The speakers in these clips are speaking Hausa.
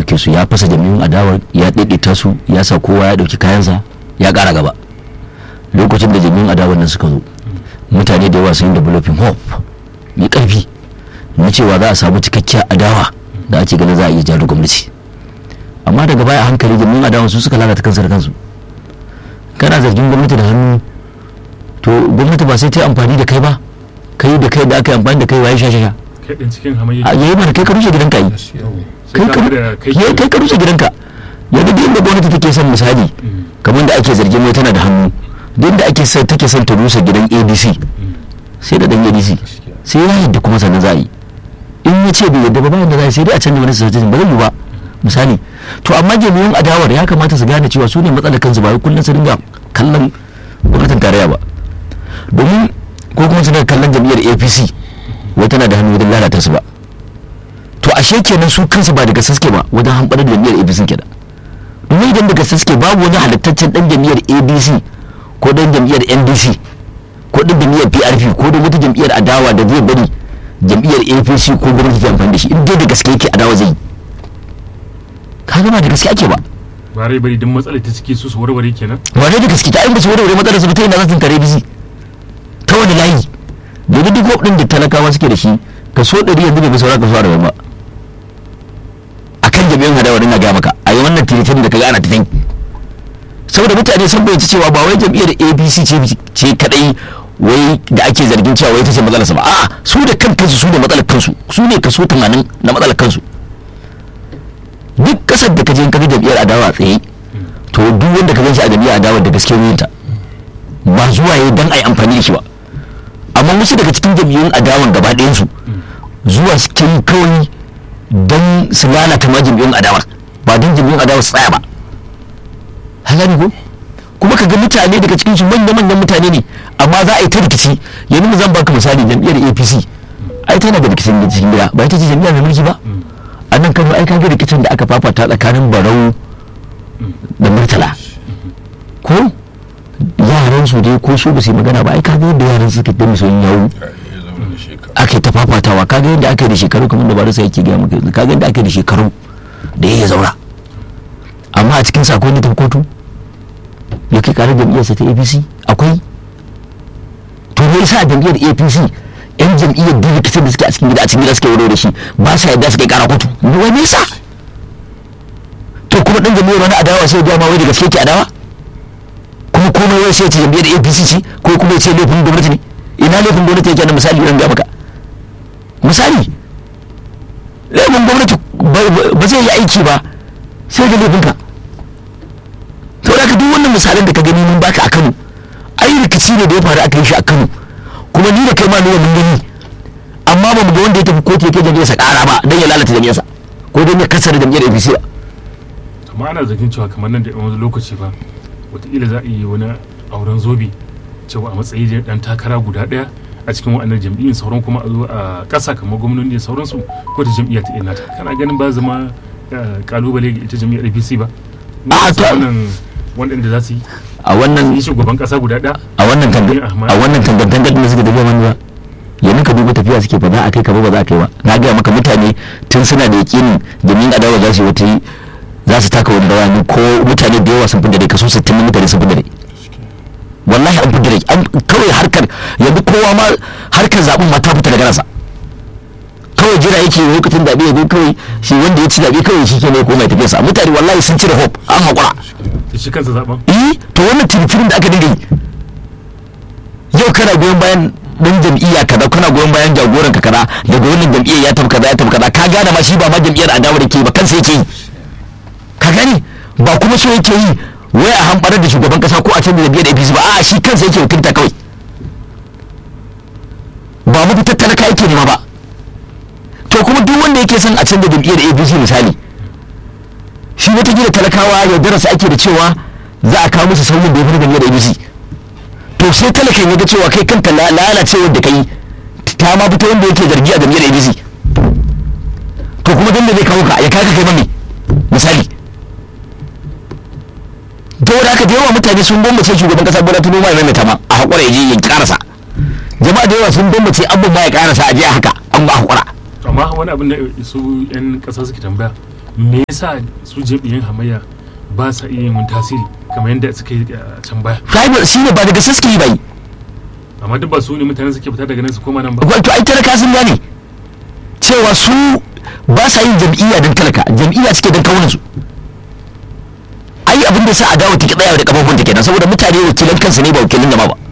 ɗauke su ya fasa jami'un adawa ya ɗaiɗaita su ya sa kowa ya ɗauki kayansa ya ƙara gaba lokacin da jami'un adawa nan suka zo mutane da yawa sun yi developing hope mai ƙarfi na cewa za a samu cikakkiyar adawa da ake ganin za a iya jari gwamnati amma daga baya hankali jami'un adawa su suka lalata kansu da kansu kana zargin gwamnati da hannu to gwamnati ba sai ta yi amfani da kai ba kai da kai da aka yi amfani da kai waye shashasha kai din cikin hamayya a yayi mana kai ka rushe gidanka yi kai ka ya kai ka rushe gidanka yanzu duk inda gwamnati take son misali kamar da ake zargin mai tana da hannu duk inda ake son take son ta rusa gidan ADC sai da dan ADC sai ya yadda kuma sannan za a yi in ya ce bai yadda ba bayan da za a yi sai dai a canza wani sassatin ba zai yi ba misali to amma jami'an adawar ya kamata su gane cewa su ne matsalar kansu ba wai kullum su dinga kallon gwamnatin tarayya ba domin ko kuma suna kallon jam'iyyar apc wai tana da hannu wajen lalata su ba to ashe kenan su kansu ba daga saske ba wajen hamɓarar da jam'iyyar apc kenan domin idan daga saske babu wani halittaccen dan jam'iyyar abc ko dan jam'iyyar ndc ko dan jam'iyyar prp ko dan wata jam'iyyar adawa da zai bari jam'iyyar apc ko gwamnati ta amfani da shi in dai da gaske yake adawa zai yi ka ba da gaske ake ba ba rai bari duk matsalar ta ciki su su warware kenan wane da gaske ta in ba su warware matsalar su ba ta yi na zatin kare bisi ta wani layi domin duk hope din da talakawa suke da shi kaso ɗari yanzu bai fi saura kaso arba'in ba a kan jami'an hadawar ina gaya maka a yi wannan tiritin da ka gana ta saboda mutane sun bayyace cewa ba wai jam'iyyar apc ce kadai wai da ake zargin cewa wai ta ce matsalarsa ba a'a su da kan kansu su da matsalar kansu su ne kaso 80 na matsalar kansu duk kasar da ka je ka ga jam'iyyar adawa tsaye to duk wanda ka ganshi a jam'iyyar adawa da gaske ta ba zuwa yayi dan ai amfani da shi ba amma wasu daga cikin jam'iyyun adawan gaba ɗayan su zuwa suke yi kawai dan su lalata ma jam'iyyun adawar ba dan jam'iyyun adawa su tsaya ba halari ko kuma ka ga mutane daga cikin su manya-manyan mutane ne amma za a yi ta rikici yanzu zan baka misali jam'iyyar apc ai tana da rikicin cikin gida ba ita ce jam'iyyar mai mulki ba a nan kano ai kaga rikicin da aka fafata tsakanin barau da murtala ko yaran su dai ko su ba su yi magana ba ai kaga yadda yaran suka da musu yawo ake ta fafatawa kaga yadda aka yi da shekaru kamar da ba sai yake gaya maka kaga yadda aka yi da shekaru da ya zaura amma a cikin sakon ne ta kotu ya kai karar jam'iyyarsa ta apc akwai to me yasa jam'iyyar apc yan jam'iyyar da rikicin da suke a cikin gida a cikin gida suke wuro da shi ba sa yadda suke kara kotu wani yasa to kuma dan jam'iyyar wani adawa sai ya ma wai da gaske ke adawa kuma komai wai sai ce jam'iyyar apc ce ko kuma ya ce laifin gwamnati ne ina laifin gwamnati yake na misali ran ga maka misali laifin gwamnati ba zai yi aiki ba sai ga laifinka saboda ka duk wannan misalan da ka gani mun baka a Kano ai rikici ne da ya faru aka yi shi a Kano kuma ni da kai ma nuna mun gani amma ba mu ga wanda ya tafi kotu ya kai jam'iyyarsa ƙara ba don ya lalata jam'iyyarsa ko don ya kasar jam'iyyar APC ba amma ana zargin cewa kamar nan da wani lokaci ba wataƙila za a yi wani auren zobe cewa a matsayi da dan takara guda ɗaya a cikin wa'annan jam'iyyun sauran kuma a zo a ƙasa kamar gwamnoni da sauransu ko ta jam'iyyar ta ina ta kana ganin ba zama kalubale ga ita jam'iyyar APC ba a to waɗanda za su yi a wannan yi shugaban ƙasa guda ɗaya a wannan a wannan tangantangar da suke tafiya wani ba yanzu ka duba tafiya suke fa za a kai ka ba ba za a kai ba na gaya maka mutane tun suna da yakinin domin adawa za su yi wata za su taka wani rawani ko mutane da yawa sun fi dare kaso 60 na mutane sun fi dare wallahi an fi dare an kawai harkar yanzu kowa ma harkar zaɓen ma ta fita daga nasa kawai jira yake lokacin zaɓe ya zo kawai shi wanda ya ci zaɓe kawai shi ke ne ko mai tafiyarsa mutane wallahi sun cire hope an haƙura shi kansa zaɓen eh to wannan tirfirin da aka dinga yi yau kana goyon bayan dan jam'iyya kaza kana goyon bayan jagoran ka kaza daga wannan jam'iyyar ya tafi kaza ya tafi kaza ka gane ma shi ba ma jam'iyyar adawa da ke ba kansa yake yi ka gane ba kuma so yake yi wai a hamɓarar da shugaban kasa ko a canza jam'iyyar APC ba a'a shi kansa yake wakilta kawai ba mafitar talaka yake nema ba to kuma duk wanda yake son a canza jam'iyyar APC misali shi wata talakawa ya darasa ake da cewa za a kawo musu sauyin da ya fi jam'iyyar APC to sai talakan ya ga cewa kai kanta lalacewar da kai ta ma fito wanda yake zargi a jam'iyyar APC to kuma dan da zai kawo ka ya kaga kai mami misali da haka da yawa mutane sun bambace shugaban kasa bola tinubu ma ya maimaita ma a hakura ya je ya karasa jama'a da yawa sun bambace abin ma ya karasa a je haka an ba hakura amma wani abin da su yan kasa suke tambaya me yasa su jam'iyyun hamayya ba sa iya yin wani tasiri kamar yadda suka yi a can baya rival shi ne ba daga saske yi bai amma duk ba su ne mutane suke fita daga nan su koma nan ba wato ai talaka sun gane cewa su ba sa yin jam'iyya don talaka jam'iyya suke don kawunan su ai abin da sa adawa take tsayawa da kafafun ta kenan saboda mutane wakilan kansu ne ba wakilin jama'a ba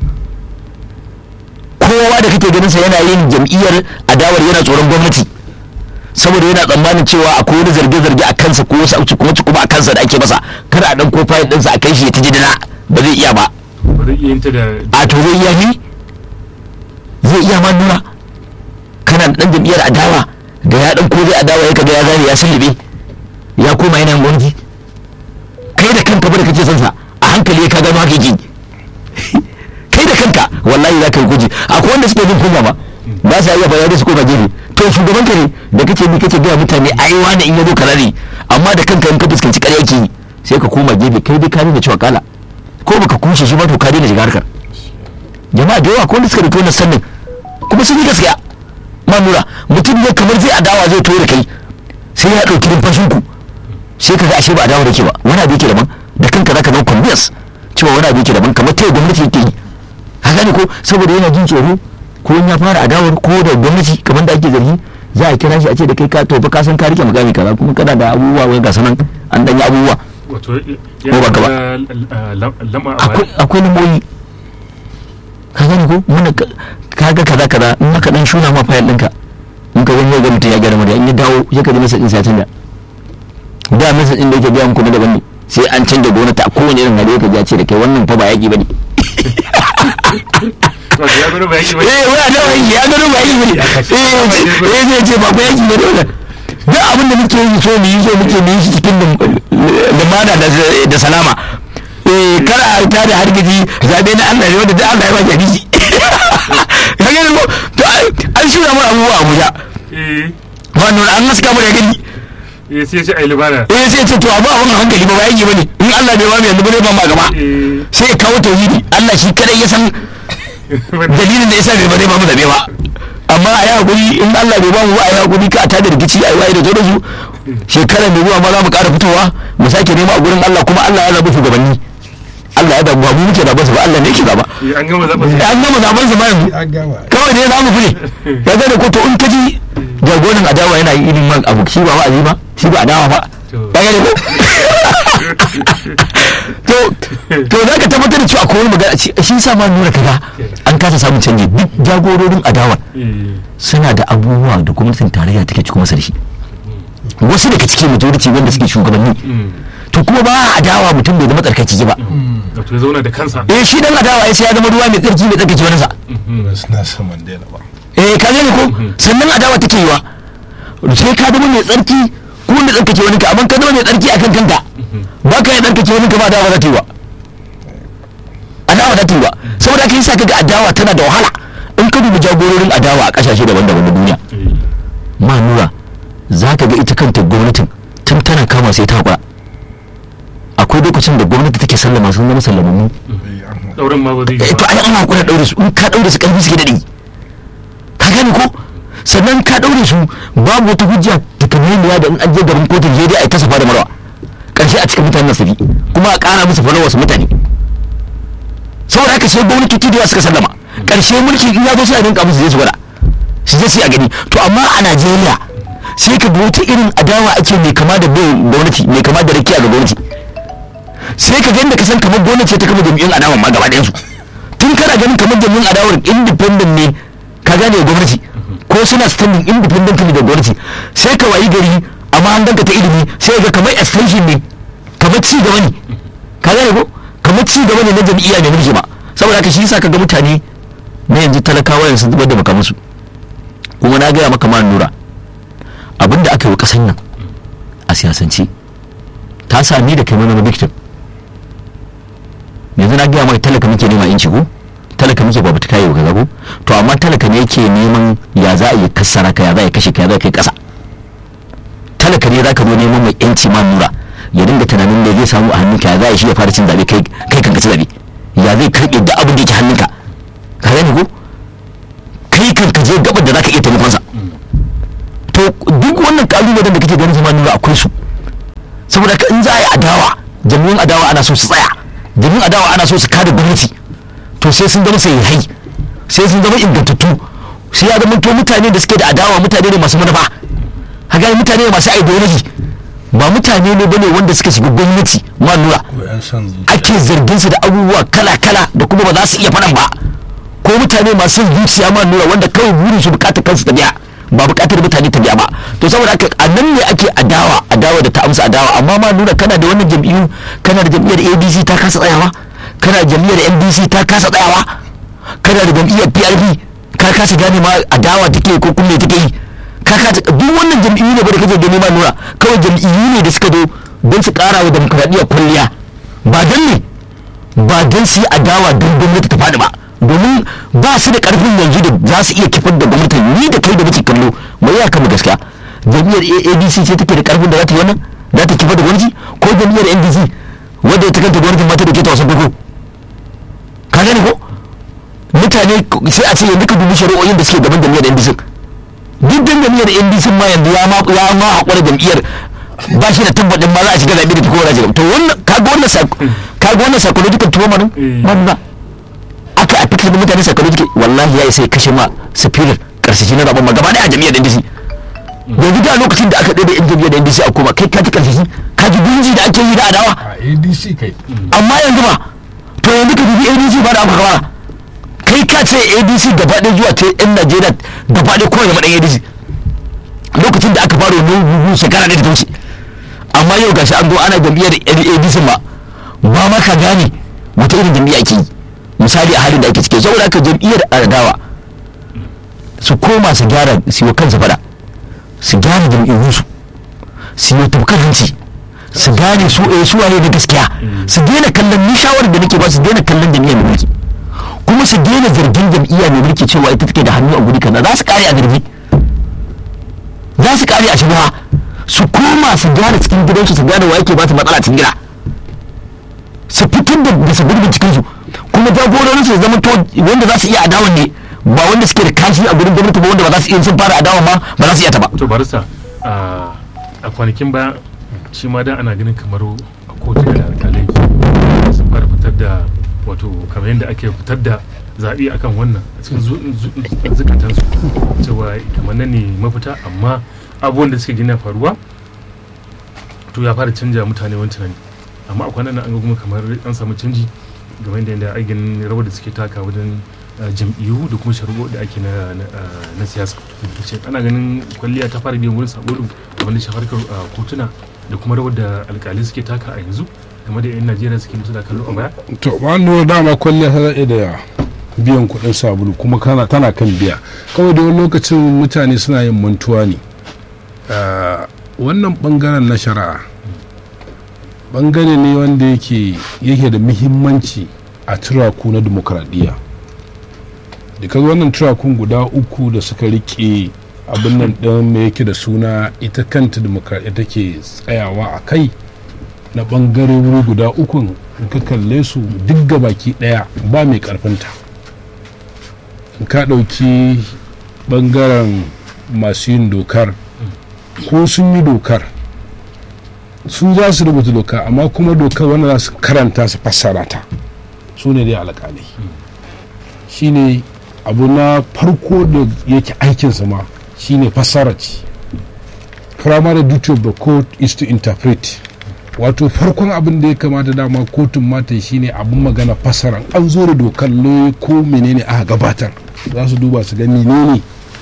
kowa da kake ganin sa yana yin jam'iyyar adawar yana tsoron gwamnati saboda yana tsammanin cewa akwai wani zarge-zarge a kansa ko wasu auci kuma kuma a kansa da ake masa kada a dan ko fayil ɗinsa a kai shi ya ta jidina ba zai iya ba ba zai iya yin ta da a to zai iya ni zai iya ma nuna kana da dan jam'iyyar adawa da ya dan ko zai adawa ya kaga ya zane ya sulube ya koma yana yin gwamnati kai da kanka ba da kake son sa a hankali ka gano haka yake kai da kanka wallahi za ka yi guji akwai wanda suke bin kunya ba ba sa iya bayani su koma gefe to shugaban ka ne da kake bi kake gaya mutane ai wani in yazo kaza ne amma da kanka in ka fuskanci ƙarya yake yi sai ka koma gefe kai dai ka nuna cewa kala ko baka kushe shi ba to ka daina shiga harkar jama'a da yawa ko wanda suka rufe wannan sannin kuma sun yi gaskiya ma nura mutum ne kamar zai adawa zai tura kai sai ya ɗauki numfashin ku sai ka ga ashe ba adawa da ke ba wani abu yake daban da kanka zaka zama convince cewa wani abu yake daban kamar ta gwamnati yake yi ka gane ko saboda yana jin tsoro ko in ya fara adawar ko da gwamnati kamar da ake zargi za a kira shi a ce da kai ka to fa ka san ka rike magami kaza kuma kana da abubuwa wai ga sanan an dan yi abubuwa wato Ko ba ka ba? lama a akwai baya akwai lambobi ka gani ko muna ka ga kaza kaza in aka dan shuna ma fayil ɗinka in ka gani ga mutum ya gyara murya in ya dawo ya ka ji masa din sai ya canja da masa din da yake biya muku na daban ne sai an canja gwamnati a kowane irin hali ka ji ya ce da kai wannan fa ba yaki bane wato ya gwada ba yake ba eh wani da wani ya gano ba yaki bane eh eh zai ce ba ko yaki bane wannan duk abin da muke yi so mu yi so muke mu yi shi cikin lumana da da salama eh kar a ta da hargitsi zabe na Allah ne wanda duk Allah ya ba jami'i ka gani ko to ai- an shirya mu abubuwa a Abuja eh wannan an haska mu da gani eh sai ya ce ai libana eh sai ce to abu abun hankali ba ba yaki bane in Allah bai ba mu yanzu bane ba ma gaba eh sai ya kawo tauhidi Allah shi kadai ya san dalilin da yasa bai ba zai ba mu zabe ba amma a yi hakuri in Allah bai ba mu ba a yi hakuri ka a tada rikici a yi waye da zo da su shekara mai zuwa ma za mu ƙara fitowa mu sake nema a gurin Allah kuma Allah ya zaɓi shugabanni Allah ya zaɓi ba mu muke zaɓa su ba Allah ne yake zaɓa Eh, an gama zaɓa su an gama zaɓen su ma yanzu an gama kawai ne za mu fi ya ga da ko to in ka ji jagoran adawa yana yi irin man abu shi ba wa'azi ba shi ba adawa ba To. ya ga ko to to za ka tabbatar da cewa akwai wani magana shi shi sa ma nuna kaga an kasa samun canji duk jagororin adawa eh suna da abubuwa da gwamnatin tarayya take cikin masa da shi wasu daga cikin majority wanda suke shugabanni mm. to kuma ba a adawa mutum bai zama tsarkakeke ba wato ya zauna da kansa eh shi dan adawa ya sai ya zama ruwa mai tsarki mai tsarkake wani sa ba suna son mandela ba eh ka gane ko sannan adawa take yiwa sai ka zama mai tsarki ko wanda tsarkake wani ka amma ka zama mai tsarki akan kanka ba ka yi tsarkake wani ka ba adawa za ta yi wa adawa za ta yi wa saboda haka yasa kaga adawa tana da wahala in ka dubi jagororin adawa a kasashe daban-daban na duniya eh ma nura za ka ga ita kanta gwamnatin tun tana kama sai ta haƙura akwai lokacin da gwamnati take sallama sun zama sallamammu Eh, an- dauran ma ba zai eh yi to ba ai ana hakura daure su in ka daure su karfi suke daɗi ka gane ko sannan ka daure su babu wata hujja takamaiya da in an je gaban kotun je dai a yi ta safa da marwa karshe a cikin mutanen nasabi kuma a ƙara musu fara wasu mutane saboda haka sai gwamnati da suka sallama karshe mulki in ya zo sai a rinka musu zai su gwada su je su yi a gani to amma a najeriya sai ka ga wata irin adawa ake mai kama da bin gwamnati mai kama da rakiya ga gwamnati sai ka gani da ka san kamar gwamnati ce ta kama jami'in adawa ma gaba ɗayansu tun kana ganin kamar jami'in adawar independent ne ka gane gwamnati ko suna standing independently da gwamnati sai ka wayi gari amma an danka ta ilimi sai ga kamar extension ne kamar ci gaba ne ka gane ko kamar ci gaba ne na jam'iyya mai mulki ba saboda haka shi yasa ka ga mutane na yanzu talakawa yanzu zubar da makamansu kuma na gaya maka ma nura abinda aka yi wa kasan nan a siyasance ta sami da kai mana victim yanzu na gaya maka talaka muke nema inci ko talaka muke babu ta kayi kaza ko to amma talaka ne yake neman ya za a yi kassara ka ya za a yi kashe ka ya za a kai kasa talaka ne za ka zo neman mai yanci ma nura ya dinga tunanin da zai samu a hannunka ya za a yi shi ya fara cin zabe kai kai kan ci zabe ya zai karɓe da abin da yake hannunka ka gane ko kai kan ka je gabar da za ka iya taimakon sa to duk wannan kalubalen da kake ganin zama nura akwai su saboda haka in za a yi adawa jami'un adawa ana so su tsaya jami'un adawa ana so su kada gwamnati to sai sun zama sai hai sai sun zama ingantattu sai ya zama to mutane da suke da adawa mutane ne masu manufa haka mutane ne masu ideology ba mutane ne bane wanda suka shiga gwamnati ma nura ko yan son zuciya ake zargin su da abubuwa kala-kala da kuma ba za su iya faɗan ba ko mutane masu zuciya ma nura wanda kawai burin su bukatar kansu ta biya ba bukatar mutane ta biya ba to saboda haka a nan ne ake adawa adawa da ta amsa adawa amma ma nura kana da wannan jam'iyyu kana da jam'iyyar abc ta kasa tsayawa kana da jam'iyyar ndc ta kasa tsayawa kana da jam'iyyar prp ka kasa gane ma adawa take ko kuma me take yi ka kasa duk wannan jam'iyyu ne ba da kake gani ma nura kawai jam'iyyu ne da suka zo don su kara wa demokradiyyar kwalliya ba don ne ba don su yi adawa don gwamnati ta faɗi ba domin ba su da karfin yanzu da za su iya kifar da gwamnati ni da kai da muke kallo mai ya kama gaskiya jam'iyyar adc ce take da karfin da za ta yi wannan za ta kifar da gwamnati ko jam'iyyar ndc wadda ta kanta gwamnatin mata da ke ta wasan farko ka gane ko mutane sai a ce yanzu ka dubi shari'o'in da suke gaban jam'iyyar ndc duk dan jam'iyyar ndc ma yanzu ya ma ya ma haƙura jam'iyyar ba shi da tabbatin ma za a shiga zaɓe da ta kowa shiga to wannan kaga wannan sak- kaga wannan psychological trauma din Eh. ba ba aka a fitar da mutane psychological wallahi ya isa ya kashe ma spirit karsashi na zaben ma gaba daya a jam'iyyar NDC yanzu da lokacin da aka ɗaya da yan jam'iyyar NDC a koma kai ka ji karsashi ka ji gunji da ake yi da adawa a adc kai amma yanzu ba to yanzu ka dubi ADC ba da aka kawara kai ka ce ADC gaba ɗaya zuwa ta yan Najeriya gaba ɗaya kowane maɗan ADC lokacin da aka fara wani gugu shekara ɗaya da ta wuce amma yau gashi an zo ana jam'iyyar ADC ma ba ma ka gane wata irin jam'iyya ake yi misali a halin da ake ciki saboda haka jam'iyyar adawa su koma su gyara su yi wa kansu fada su gyara jam'iyyunsu su yi tafkar hanci su gane su eh su waye na gaskiya su daina kallon ni shawarar da nake ba su daina kallon jam'iyyar mai mulki kuma su daina zargin jam'iyya mai mulki cewa ita take da hannu a guri kaza za su kare a zargi za su kare a shugaba su koma su gyara cikin gidansu su gane wa yake ba su matsala cikin gida su fitar da da su gurbin cikin su kuma jagororin su zama to wanda za su iya adawan ne ba wanda suke da kashi a gurin gwamnati ba wanda ba za su iya sun fara adawa ma ba za su iya ta ba to barista a a kwanakin baya shi ma da ana ganin kamar a kotu da alkalai sun fara fitar da wato kamar yadda ake fitar da zaɓe akan wannan a cikin zu- zu- zukatansu cewa kamar nan ne mafita amma abubuwan da suke gina faruwa to ya fara canja mutane wani tunani amma a kwanan nan an ga kuma kamar an samu canji game da yadda aikin rawar da suke taka wajen uh, jam'iyyu da kuma shari'o da ake na, na, uh, na siyasa ce ana ganin kwalliya ta fara biyan wurin sabo din wanda shafarkar uh, kotuna da kuma rawar da alkali suke taka a yanzu game da 'yan najeriya suke musu da kallo a baya to ba nuna dama kwalliya ta daɗe da biyan kuɗin sabulu kuma kana tana kan biya kawai da wani lokacin mutane suna yin mantuwa ne Ah, wannan ɓangaren na shari'a ɓangare ne wanda yake yake da muhimmanci a turaku na demokradiyya da kaga wannan turakun guda uku da suka rike abin nan ɗin me yake da suna ita kanta demokradiyya take tsayawa a kai na ɓangarori guda ukun in ka kalle su duk gabaki ɗaya ba mai ƙarfinta in ka ɗauki ɓangaren masu yin dokar ko sun yi dokar su za su rubuta doka amma kuma dokar wanda za su karanta su fassara ta su ne dai alƙalai shine abu na farko da yake aikinsa ma shine fassara ce primary duty of the court is to interpret wato farkon abin da ya kamata dama kotun mata shine abin magana fassara an zo da dokar lauyi ko menene aka gabatar za su duba su ga menene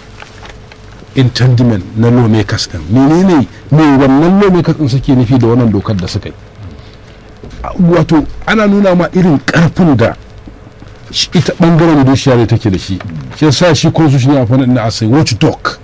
intendiment na lawmakers din menene me wannan lawmakers din suke nufi da wannan dokar da suka yi wato ana nuna ma irin karfin da shi- ita bangaren judiciary take da shi shi yasa shi constitution ya fana ina asai watch dog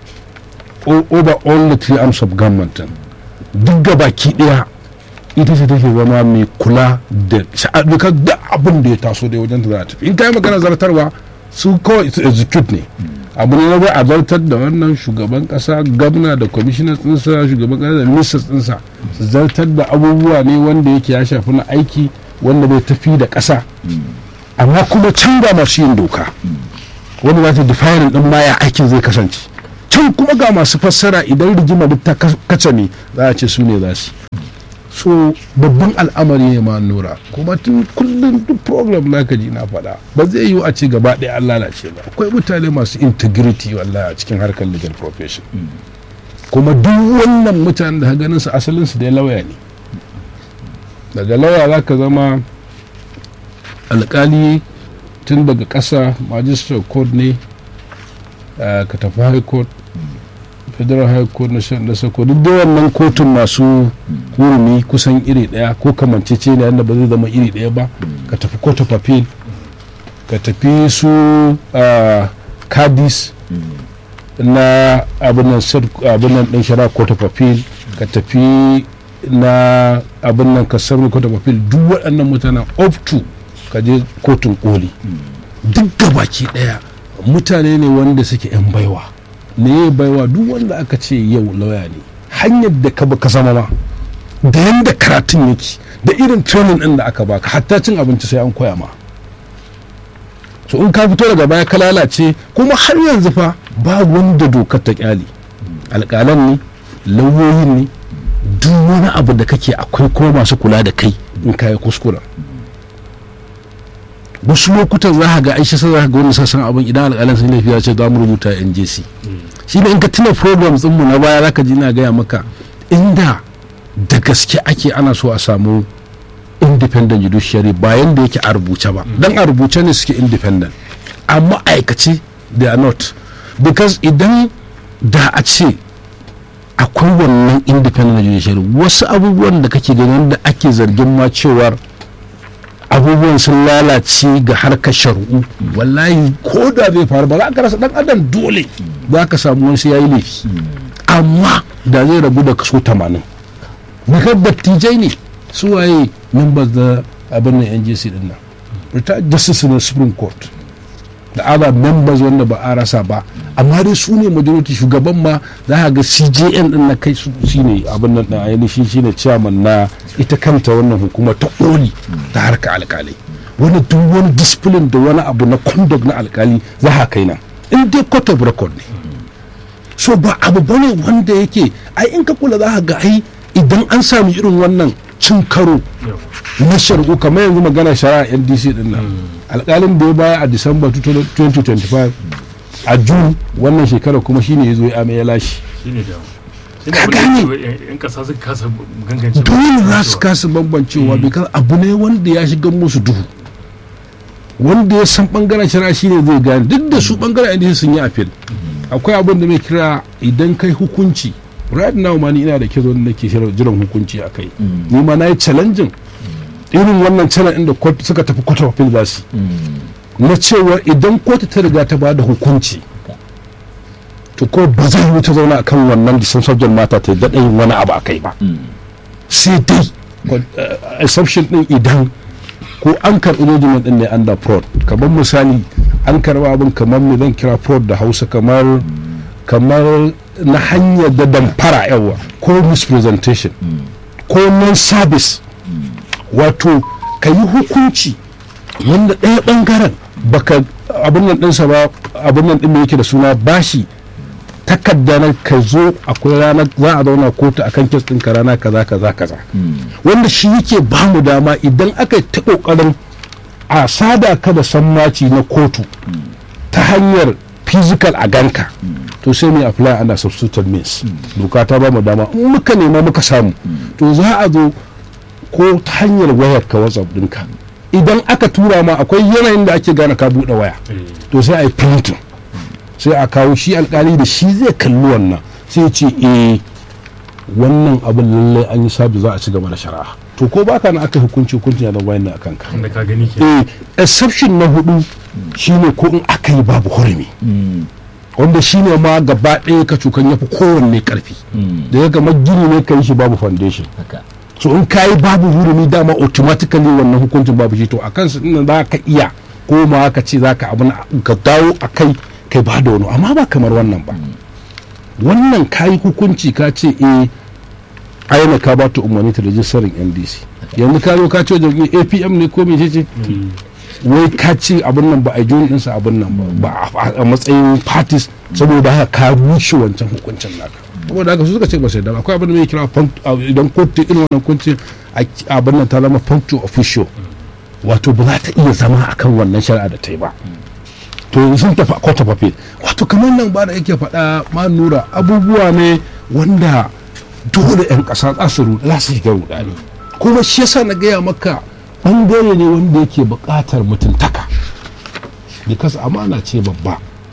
o- over all the three arms of government din. duk gabaki daya ita ce take zama mai kula da sha'aduka da abin da ya taso da wajen da za ta tafi in ka yi magana zartarwa su kawai su execute ne abu ne na bai a zartar da wannan shugaban kasa gwamna da kwamishinan tsinsa shugaban kasa da ministers tsinsa su zartar da abubuwa ne wanda yake ya shafi na aiki wanda bai tafi da kasa amma kuma can ga masu yin doka wanda za ta define din ma ya aikin zai kasance can kuma ga masu fassara idan rigima duk ta kace ne za a ce su ne za su so babban al'amari ne ma nura kuma tun kullum duk program na ka ji na faɗa ba zai yiwu a ce gaba ɗaya an lalace ba akwai mutane masu integrity wallahi a cikin harkar legal profession kuma duk wannan mutanen da ganin su asalin su dai lauya ne daga lauya za ka zama alkali tun daga ƙasa magistrate court ne uh, ka tafi high court federal high court na shan dasa ko duk da wannan kotun masu hurumi kusan iri daya ko kamancece ne yadda ba zai zama iri daya ba ka tafi court of appeal ka tafi su uh, kadis na abinan abinan din shara court of appeal ka tafi na abin nan ka sami court of appeal duk waɗannan mutanen up to ka je kotun koli duk gabaki daya mutane ne wanda suke 'yan baiwa ne baiwa duk wanda aka ce yau lauya ne hanyar da ka ka zama ma da yadda karatun yake da irin training din da aka baka hatta cin abinci sai an koya ma so in ka fito daga baya ka lalace kuma har yanzu fa ba wanda dokar ta kyale alƙalan ne lauyoyin ne duk wani abu da kake akwai kuma masu kula da kai in ka yi kuskura wasu lokutan za ga aisha sai za ga wani sassan abin idan alƙalan sun laifi ya ce za mu rubuta njc shi ne in ka tuna programs mu na baya za ka ji na gaya maka inda da gaske ake ana so a samu independent judiciary bayan da yake a rubuce ba dan a rubuce ne suke independent amma aikace they are not because idan da a ce akwai wannan independent judiciary wasu abubuwan da kake ganin da ake zargin ma cewar abubuwan sun lalace ga harkar shari'u wallahi ko da zai faru ba za ka rasa dan adam dole za ka samu wani sai yayi laifi amma da zai rabu da kaso 80 daga dattijai ne su waye members da abin nan NJC din nan retired justice na supreme court da other members wanda ba a rasa ba amma dai su ne majority shugaban ma za ka ga CJN din na kai su shine abin nan din ainihin shine chairman na ita kanta wannan hukuma ta koli ta harka alkalai wani duk wani discipline da wani abu na conduct na alkali za ka kai nan in dai court of record ne so ba abu bane wanda yake ai in ka kula za ka ga ai idan an sami irin wannan cin karo na shari'u kamar yanzu magana shari'a ndc din nan alkalin da ya baya a disamba 2025 a june wannan shekara kuma shine ya zo ya amai ya lashe shine da Ka gane. yan kasa suka kasa gangance dole za su kasa bambancewa bikan abu ne wanda ya shiga musu duhu wanda ya san bangaren shari'a shine zai gane duk da su bangaren ndc sun yi appeal akwai abin da mai kira idan kai hukunci right now ma ni ina da kizo da nake shirin jiran hukunci a kai ni ma na yi challenging irin wannan challenge inda court suka tafi court of appeal za su yi. na cewa idan kotu ta riga ta ba da hukunci to ko ba zai yi ta zauna akan wannan disan subject mata ta daɗa yin wani abu a kai ba sai dai ko- eh, exception din idan ko an karɓi judgment din ne under fraud kamar misali an karɓi abin kamar me zan kira fraud da hausa kamar kamar na hanyar da damfara yawa ko mispresentation ko non-service wato ka yi hukunci wanda ɗaya ɓangaren baka abin nan ɗinsa ba abin nan ɗin da yake da suna bashi takarda na ka zo akwai rana za a zauna kotu akan kes ɗinka rana kaza kaza kaza wanda shi yake ba mu dama idan aka yi ta ƙoƙarin a sada ka da sammaci na kotu ta hanyar physical a ganka to sai mu apply under substituted means doka ta ba mu dama in muka nema muka samu to za a zo ko ta hanyar wayar ka whatsapp ɗinka idan aka tura ma akwai yanayin da ake gane ka buɗe waya to sai a yi printing sai a kawo shi alkali da shi zai kalli wannan sai ya ce eh wannan abin lallai an yi sabi za a ci gaba da shari'a to ko baka na aka hukunci hukunci ya zama yana akan ka wanda ka gani ke eh exception na hudu shine ko in aka yi babu hurumi wanda shine ma gaba ɗaya ka cukan yafi kowanne karfi da ya gama gini ne ka yi shi babu foundation haka so in ka yi babu hurumi dama automatically wannan hukuncin babu shi to a kansu ɗin za ka iya ko ma ka ce za ka abu na- ka dawo a kai kai ba da wani amma ba kamar wannan ba wannan ka yi hukunci ka ce eh aina ka ba ta umarni ta rajistarin ndc yanzu ka zo ka ce wajen apm ne ko mece ce wai ka ce abin nan ba a yi ɗinsa abin nan ba ba a- a matsayin parties saboda haka ka rushe wancan hukuncin naka saboda haka su suka ce ba sai da akwai abin da mai kira punct- a- idan kotu irin wannan kunci abin nan ta zama punctual official wato ba za ta iya zama akan wannan shari'a da ta yi ba to yanzu sun tafi a court of appeal wato kamar nan ba da yake faɗa ma nura abubuwa ne wanda dole 'yan ƙasa za su ruɗa za su shiga rudani kuma shi yasa na gaya maka ɓangare ne wanda yake buƙatar mutuntaka because amana ce babba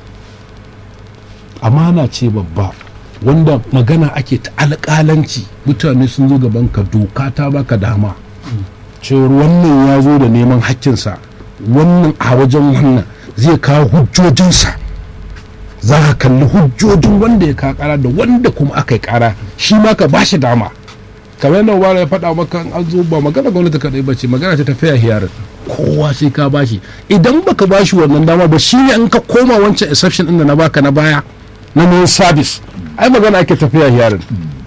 amana ce babba wanda magana ake ta alƙalanci mutane sun zo gaban ka doka ta baka dama cewar wannan ya zo da neman hakkinsa wannan a wajen wannan zai kawo hujjojinsa za ka kalli hujjojin wanda ya ka kara da wanda kuma aka yi kara shi ma ka ba shi dama kamar yadda wara ya faɗa maka an zo ba magana gwamnati kaɗai ba ce magana ce ta fiya hiyarin kowa sai ka bashi idan baka bashi wannan dama ba shi ne in ka koma wancan exception ɗin da na baka na baya na non service ai magana ake tafiya hiyarin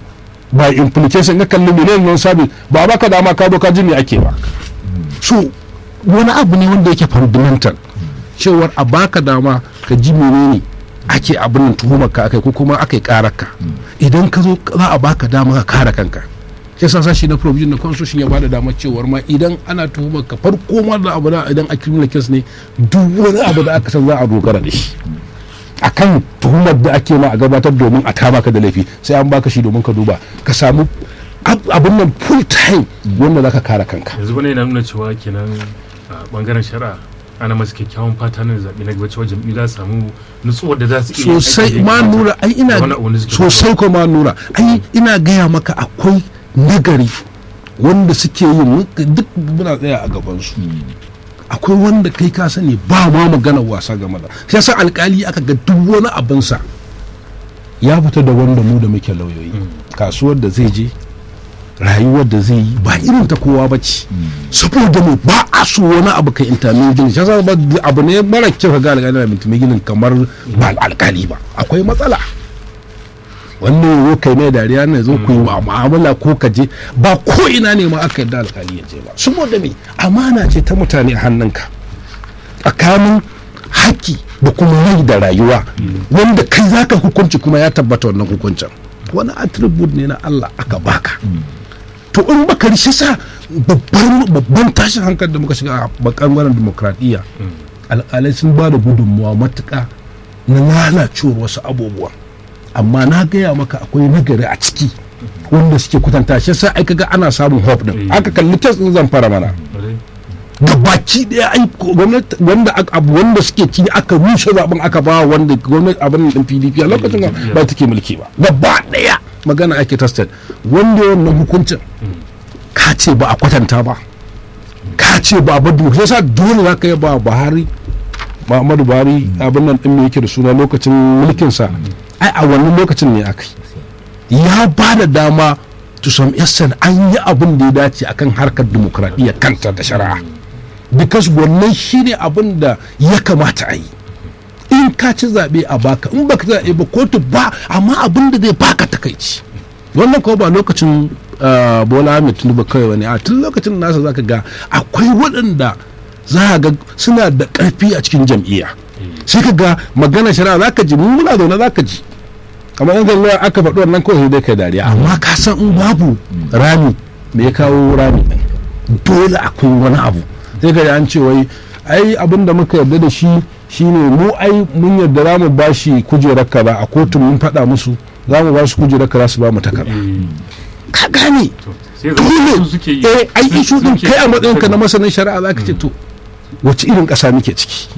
by implication ka kalli miliyan non service ba baka dama ka zo ka ji me ake ba so wani abu ne wanda yake fundamental cewar a baka dama ka ji menene ake abin nan tuhumar ka akai ko kuma akai karar ka idan ka zo za a baka dama ka kare kanka shi yasa sashi na provision na constitution ya bada damar cewar ma idan ana tuhumar ka farko ma da abu da idan a criminal case ne duk wani abu da aka san za a dogara da shi akan tuhumar da ake ma a gabatar domin a taba ka da laifi sai an baka shi domin ka duba ka samu ab- abin nan full time wanda zaka kare kanka yanzu bane yana nuna cewa kenan a bangaren shari'a ana masu kyakkyawan fata na zaɓe na gaba cewa jam'iyyu za su samu nutsuwar da za su iya yin sosai aikin da ya ma kamata. nura ai ina Da wani abu da suke sosai ko ma nura ai ina gaya maka akwai nagari wanda suke yin duk muna tsaya a gabansu akwai wanda kai ka sani ba ma magana wasa game da shi yasa alkali aka ga duk wani abinsa ya fita da wanda mu da muke lauyoyi kasuwar da zai je rayuwar da zai yi ba irin ta kowa ba ce saboda mu ba a so wani abu kai intamin gini shi yasa ba abu ne mara kyau ka ga alkali na intamin ginin kamar ba alkali ba akwai matsala wannan zo kai mai dariya ne zo ku yi mu'amala ko ka je ba ko ina ne ma aka yarda alkali ya je ba saboda me amana ce ta mutane a hannunka tsakanin haƙƙi da kuma rai da rayuwa wanda kai zaka hukunci kuma ya tabbata wannan hukuncin wani attribute ne na Allah aka baka to in baka rishe sa babban babban tashin hankali da muka shiga a bangaren demokradiyya alƙalai sun ba da gudunmuwa matuƙa na lalacewar wasu abubuwa amma na gaya maka akwai nagari a ciki wanda suke kwatanta shi sa ai kaga ana samun hope din Eh. aka kalli test din zan fara mana Ƙwarai. ga baki daya ai ko- gwamnati wanda aka- abu wanda suke ci aka rushe zaben aka ba wanda gwamnati abin din PDP a lokacin Eh, ba take mulki ba gaba daya magana ake tested wanda wannan hukuncin ka ce ba a kwatanta ba ka ce ba a badu sai sa dole za ka yi ba Buhari Muhammadu Buhari abin nan din me yake da suna lokacin mulkinsa ai a wannan lokacin ne aka yi ya ba da dama to some extent an yi abin da ya dace akan harkar demokradiyya kanta da shari'a because wannan shine abin da ya kamata a yi in ka ci zaɓe a baka in baka zaɓe ba kotu ba amma abin da zai baka takaici wannan kuma ba lokacin uh, bola ahmed tinubu kawai wani a tun lokacin nasa zaka ga akwai waɗanda za a ga suna da ƙarfi a cikin jam'iyya sai ka ga magana shari'a zaka ji mun muna zaune zaka ji kamar yanzu lawyer aka faɗi wannan kawai sai dai kai dariya amma ka san in babu rami me ya kawo rami ɗin dole akwai wani abu sai ka ji an ce wai ai abin da muka yarda da shi shine mu ai mun yarda za mu ba shi kujerar kaza a kotun mun faɗa musu za mu ba su kujerar kaza su ba mu takarda Eh, ka gane to, sai zama dole su suke yi eh ai su- ishu din suke- kai a matsayinka na masanin shari'a za ka ce to wace irin ƙasa muke ciki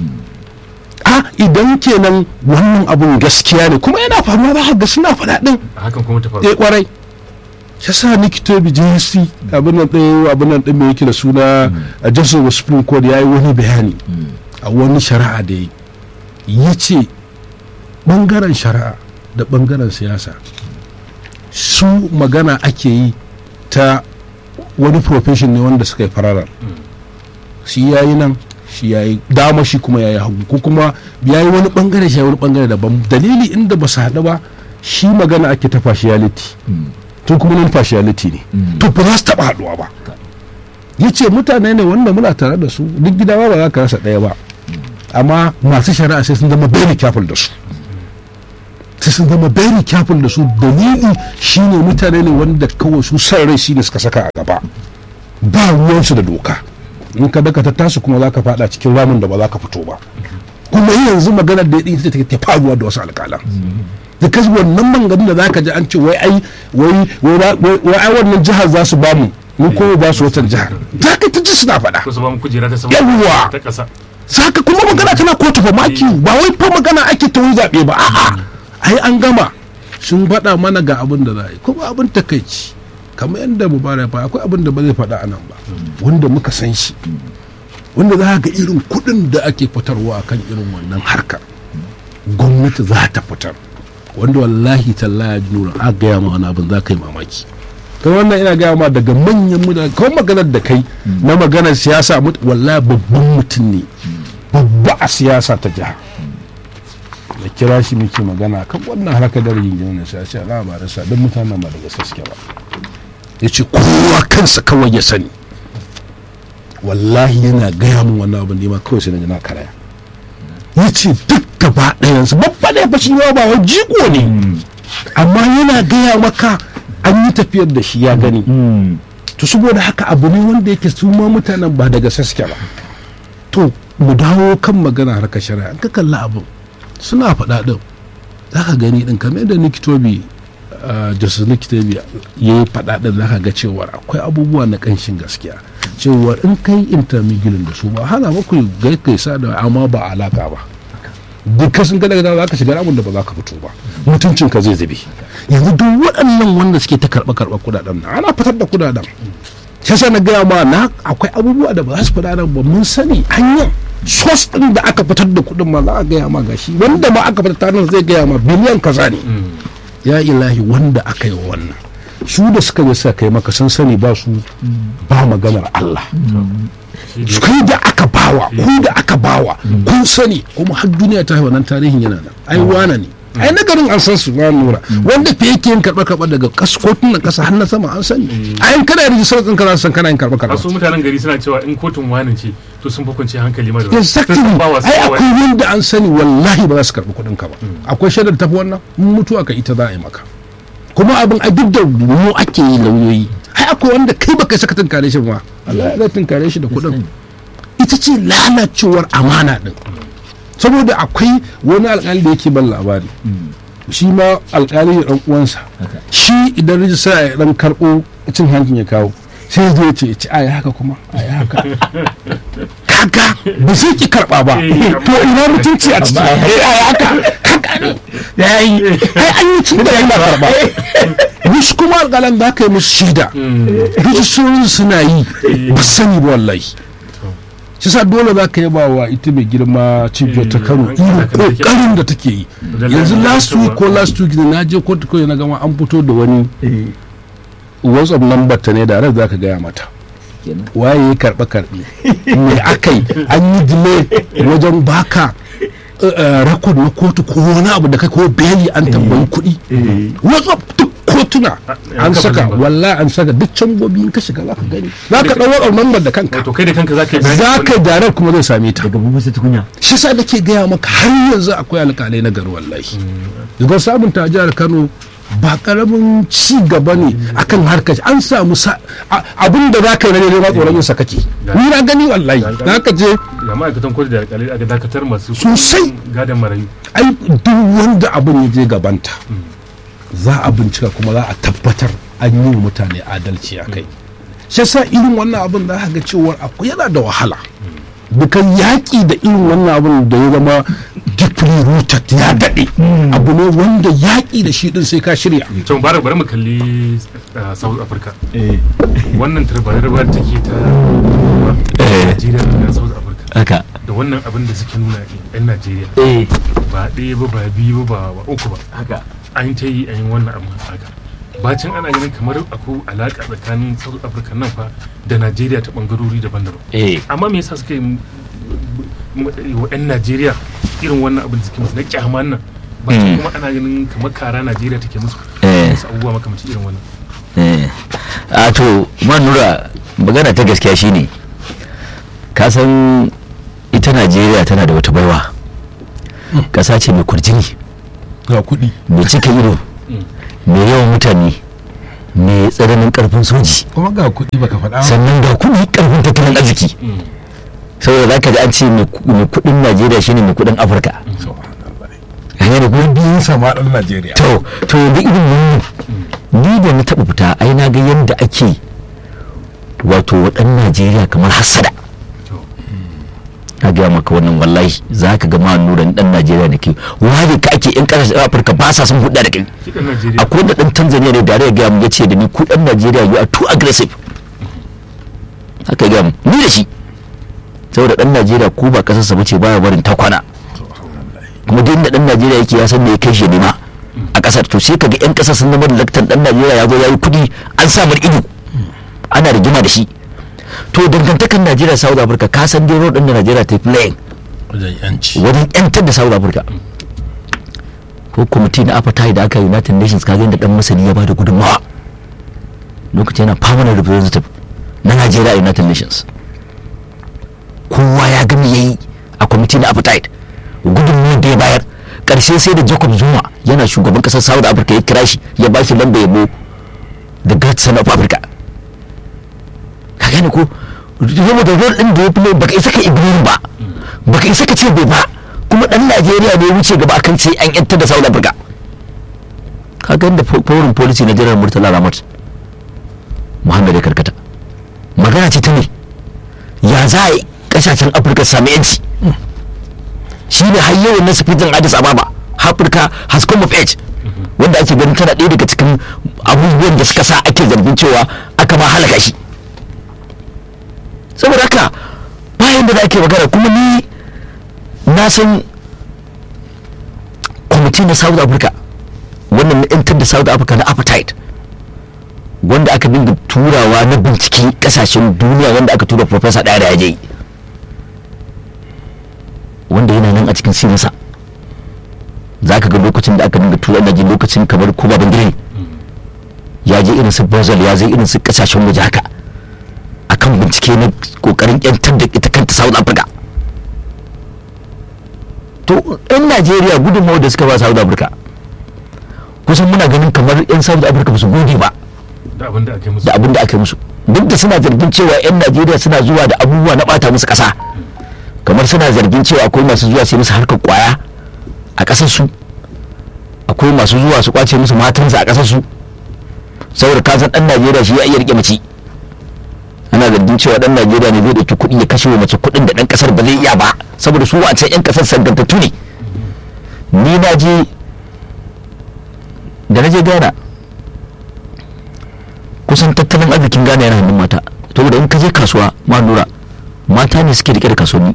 a idan kenan wannan abun gaskiya ne kuma yana faruwa za ka ga suna faɗa ɗin hakan kuma ta faru eh kwarai ya sa nikito bijinsi abin nan ɗaya abin nan ɗin mai yake da suna a justice of supreme court ya yi wani bayani a wani shari'a da ya yi ya ce ɓangaren shari'a da ɓangaren siyasa su magana ake yi ta wani profession ne wanda suka yi fararar shi ya yi nan shi ya yi dama shi kuma ya yi hagu ko kuma ya yi wani ɓangare shi ya yi wani ɓangare daban dalili inda ba su haɗu ba shi magana ake ta partiality tun kuma nan partiality ne to ba za su taɓa haɗuwa ba ya ce mutane ne wanda muna tare da su duk gida ba za ka rasa ɗaya ba amma masu shari'a sai sun zama very careful da su sai sun zama very careful da su dalili shine mutane ne wanda kawai su san rai shine suka saka a gaba ba ruwansu da doka in ka daka ta tasu kuma za ka fada cikin ramin da ba za ka fito ba kuma yanzu maganar da ita take ta faruwa da wasu alƙalan da kasu wannan manganin da zaka ji an ce wai ai wai wai wai ai wannan jihar za su bamu mu ko ba su wata jihar za ka ta ji suna faɗa ko su ba mu kujera ta sama Yawwa! ta ƙasa saka kuma magana tana kotu fa maki ba wai fa magana ake ta wani zaɓe ba a'a ai an gama sun faɗa mana ga abin da za a yi kuma abin takaici kamar yadda mubarak fa akwai abin da ba zai faɗa a nan ba wanda muka san shi wanda za ga irin kuɗin da ake fitarwa kan irin wannan harkar gwamnati za ta fitar wanda wallahi tallahi nura a gaya ma wani abin za ka yi mamaki kai wannan ina gaya ma daga manyan mutane kawai maganar da kai na maganar siyasa mut- wallahi babban mutum ne babba a siyasa ta jiha da kira shi muke magana kan wannan harkar da rigingimu na siyasa a labarinsa don mutanen ba daga saske ba ya ce kowa kansa kawai ya sani wallahi yana gaya min wannan abin nema kawai sai na ji na karaya ya ce duk gaba ɗayansu babba ne ba shi ma ba wai jiko ne amma yana gaya maka an yi tafiyar da shi ya gani to saboda haka abu ne wanda yake su ma mutanen ba daga saske ba to mu dawo kan magana harkar shari'a ka kalla abin suna faɗa ɗin za ka gani ɗin kamar yadda nikitobi justice nikitobi ya yi faɗa ɗin za ka ga cewar akwai abubuwa na ƙanshin gaskiya cewar in kai intermingling da su ba hana maku gai kai sa da amma ba alaka ba dukkan sun kada za ka shiga ramin da ba za ka fito ba mutuncin ka zai zube yanzu duk waɗannan wanda suke ta karɓa karɓa kudaden nan ana fitar da kudaden shi yasa na gaya ma na akwai abubuwa da ba za su fada nan ba mun sani hanyar sos ɗin da aka fitar da kuɗin ma za a gaya ma gashi wanda ma aka fitar nan zai gaya ma biliyan kaza ne ya ilahi wanda aka yi wa wannan su da suka je suka kai maka sun sani ba su ba maganar Allah su kai da aka bawa ku da aka bawa kun sani kuma har duniya ta wannan tarihin yana nan ai wana ne ai na garin an san su ba nura wanda fa yake yin karɓar karɓar daga kas kotun ƙasa har na sama an sani ai in kana rijistar ɗin kana san kana yin karɓar karɓar wasu mutanen gari suna cewa in kotun wani ce to sun fi kwanciyar hankali ma da exactly sun ba wa su ai kawai. akwai wanda an sani wallahi ba za su karɓi kuɗin ka ba akwai shaidar tafi wannan in mutuwa ka ita za a yi maka kuma abin a duk da mu ake yi lauyoyi ai akwai wanda kai baka saka tunkare shi ba Allah ya tunkare shi da kuɗin ita ce lalacewar amana din saboda akwai wani alƙali da yake ban labari shi ma alƙali da ɗan uwansa shi idan rijista ya ɗan karɓo cin hankin ya kawo sai zai ce ci a haka kuma a haka kaga ba zai ki karɓa ba to ina mutunci a ciki a haka kaga ne ya yi ai an yi cin da yana karɓa wasu kuma alƙalan da aka yi musu shida rijistorin suna yi ba sani ba wallahi shi sa dole za ka yaba wa ita mai girma cibiyar ta kano irin kokarin da take yi yanzu last week ko last week da na je kotu kawai na gama an fito da wani whatsapp number ta ne da rai za ka gaya mata waye ya karɓe karɓe me aka yi an yi delay wajen baka rakod na kotu ko wani abu da kai ko beli an tambayi kuɗi whatsapp duk kotuna an saka wallahi an saka duk cambobi in ka shiga za ka gani za ka ɗau whatsapp number da kanka to kai da kanka za ka yi bayani za ka darar kuma zai same ta daga bubu sai tukunya shi sa nake gaya maka har yanzu akwai alƙalai na gari wallahi daga samun ta jihar kano ba karamin ci gaba ne akan harkar an samu abin da za ka yi na neman tsoron yin kake ni na gani wallahi za ka je ga ma'aikatan kotu da alƙalai aka dakatar masu Sosai. gadon marayu ai duk wanda abin ya je gabanta za a bincika kuma za a tabbatar an yi wa mutane adalci a kai shi sa irin wannan abin da ga cewar akwai yana da wahala dukan yaƙi da irin wannan abin da ya zama deeply rooted ya daɗe abu ne wanda yaƙi da shi ɗin sai ka shirya to mubarak bari mu kalli uh, south africa wannan tarbar da take ta Najeriya da South Africa haka da wannan abin da suke nuna yan Najeriya eh ba ɗaya ba ba biyu ba ba uku ba haka an ta yi an yi wannan abin haka bacin ana ganin kamar akwai alaƙa tsakanin South Africa nan fa da Najeriya ta bangarori daban-daban eh amma me yasa suka yi m- m- wa 'yan Najeriya irin wannan abin da suke musu na kyaman nan ba Mm. kuma ana ganin kamar kara Najeriya take musu Eh. musu abubuwa makamancin irin wannan eh a to man nura magana ta gaskiya shine ka san ita najeriya tana da wata baiwa ƙasa ce mai kurjini ga kuɗi mai cika ido mai yawan mutane mai tsananin karfin soji kuma ga kuɗi baka faɗa ba. sannan ga kuɗi karfin tattalin arziki saboda za ka ji an ce mai ku- mai kuɗin najeriya shine mai kuɗin afirka hanyar da kuma biyun sama ɗan najeriya to to da irin wannan ni da na taɓa fita ai na ga yadda ake wato waɗan najeriya kamar hassada na gaya maka wannan wallahi za ka ga ma nuran ɗan najeriya da ke ware ka ake yan ƙasashen afirka ba sa sun hudda da kai shi ɗan najeriya akwai wanda ɗan tanzania ne da ya gaya mu ya ce da ni ku ɗan najeriya you are too aggressive haka ya gaya mu ni da shi saboda ɗan najeriya ko ba ƙasarsa ba ce baya barin ta kwana kuma duk inda ɗan najeriya yake ya san me ya kai shi nema a ƙasar to sai kaga yan ƙasar sun zama da laktan ɗan najeriya ya zo ya yi kuɗi an sa mar ido ana rigima da shi to dangantakan najeriya south africa ka san dai road ɗin da najeriya ta yi playing wajen yanci wajen yantar da south africa ko kwamiti na apartheid da aka yi united nations kaga yadda dan masani ya bada gudunmawa lokacin yana permanent representative na nigeria a united nations kowa ya gami ya yi a kwamiti na apartheid gudunmawar da ya bayar karshe sai da jacob zuma yana shugaban kasar south africa ya kira shi ya ba shi lamba yabo the great son of africa ka gane ko zama da rol din da ya fi baka isa ka ibirin ba baka isa ka ce bai ba kuma dan najeriya ne ya wuce gaba akan sai an yantar da south africa ka ga da foreign policy na jiran murtala ramat muhammad ya karkata magana ce ta ne ya za a yi kasashen afirka su sami yanci shi ne har yawan na sufijin addis ababa afirka has come of age wanda ake ganin tana ɗaya daga cikin abubuwan da suka sa ake zargin cewa aka ma halaka shi saboda haka bayan da ake magana kuma ni na san kwamiti na south africa wannan na yantar da south africa na appetite wanda aka dinga turawa na bincike kasashen duniya wanda aka tura professor ɗaya da ya je wanda yana nan a cikin sinasa za ka ga lokacin da aka dinga tura da ji lokacin kamar kuma bangare ya je irin su brazil ya je irin su kasashen waje haka akan bincike na kokarin yantar da ita kanta south africa to yan najeriya gudunmawa da suka ba south africa kusan muna ganin kamar yan south africa ba su gode ba da abin da ake musu da abin da aka yi musu duk da suna zargin cewa yan najeriya suna zuwa da abubuwa na bata musu kasa kamar suna zargin cewa akwai masu zuwa su yi musu harkar kwaya a kasar su akwai masu zuwa su kwace musu matansu a kasar su saboda kasan dan najeriya shi ya iya rike mace ana zargin cewa dan najeriya ne zai dauki kuɗi ya kashe wa mace kuɗin da dan kasar ba zai iya ba saboda su wancan yan kasar sangantattu ne ni na je da na je ghana kusan tattalin arzikin ghana yana hannun mata saboda in ka je kasuwa ma nura mata ne suke rike da kasuwanni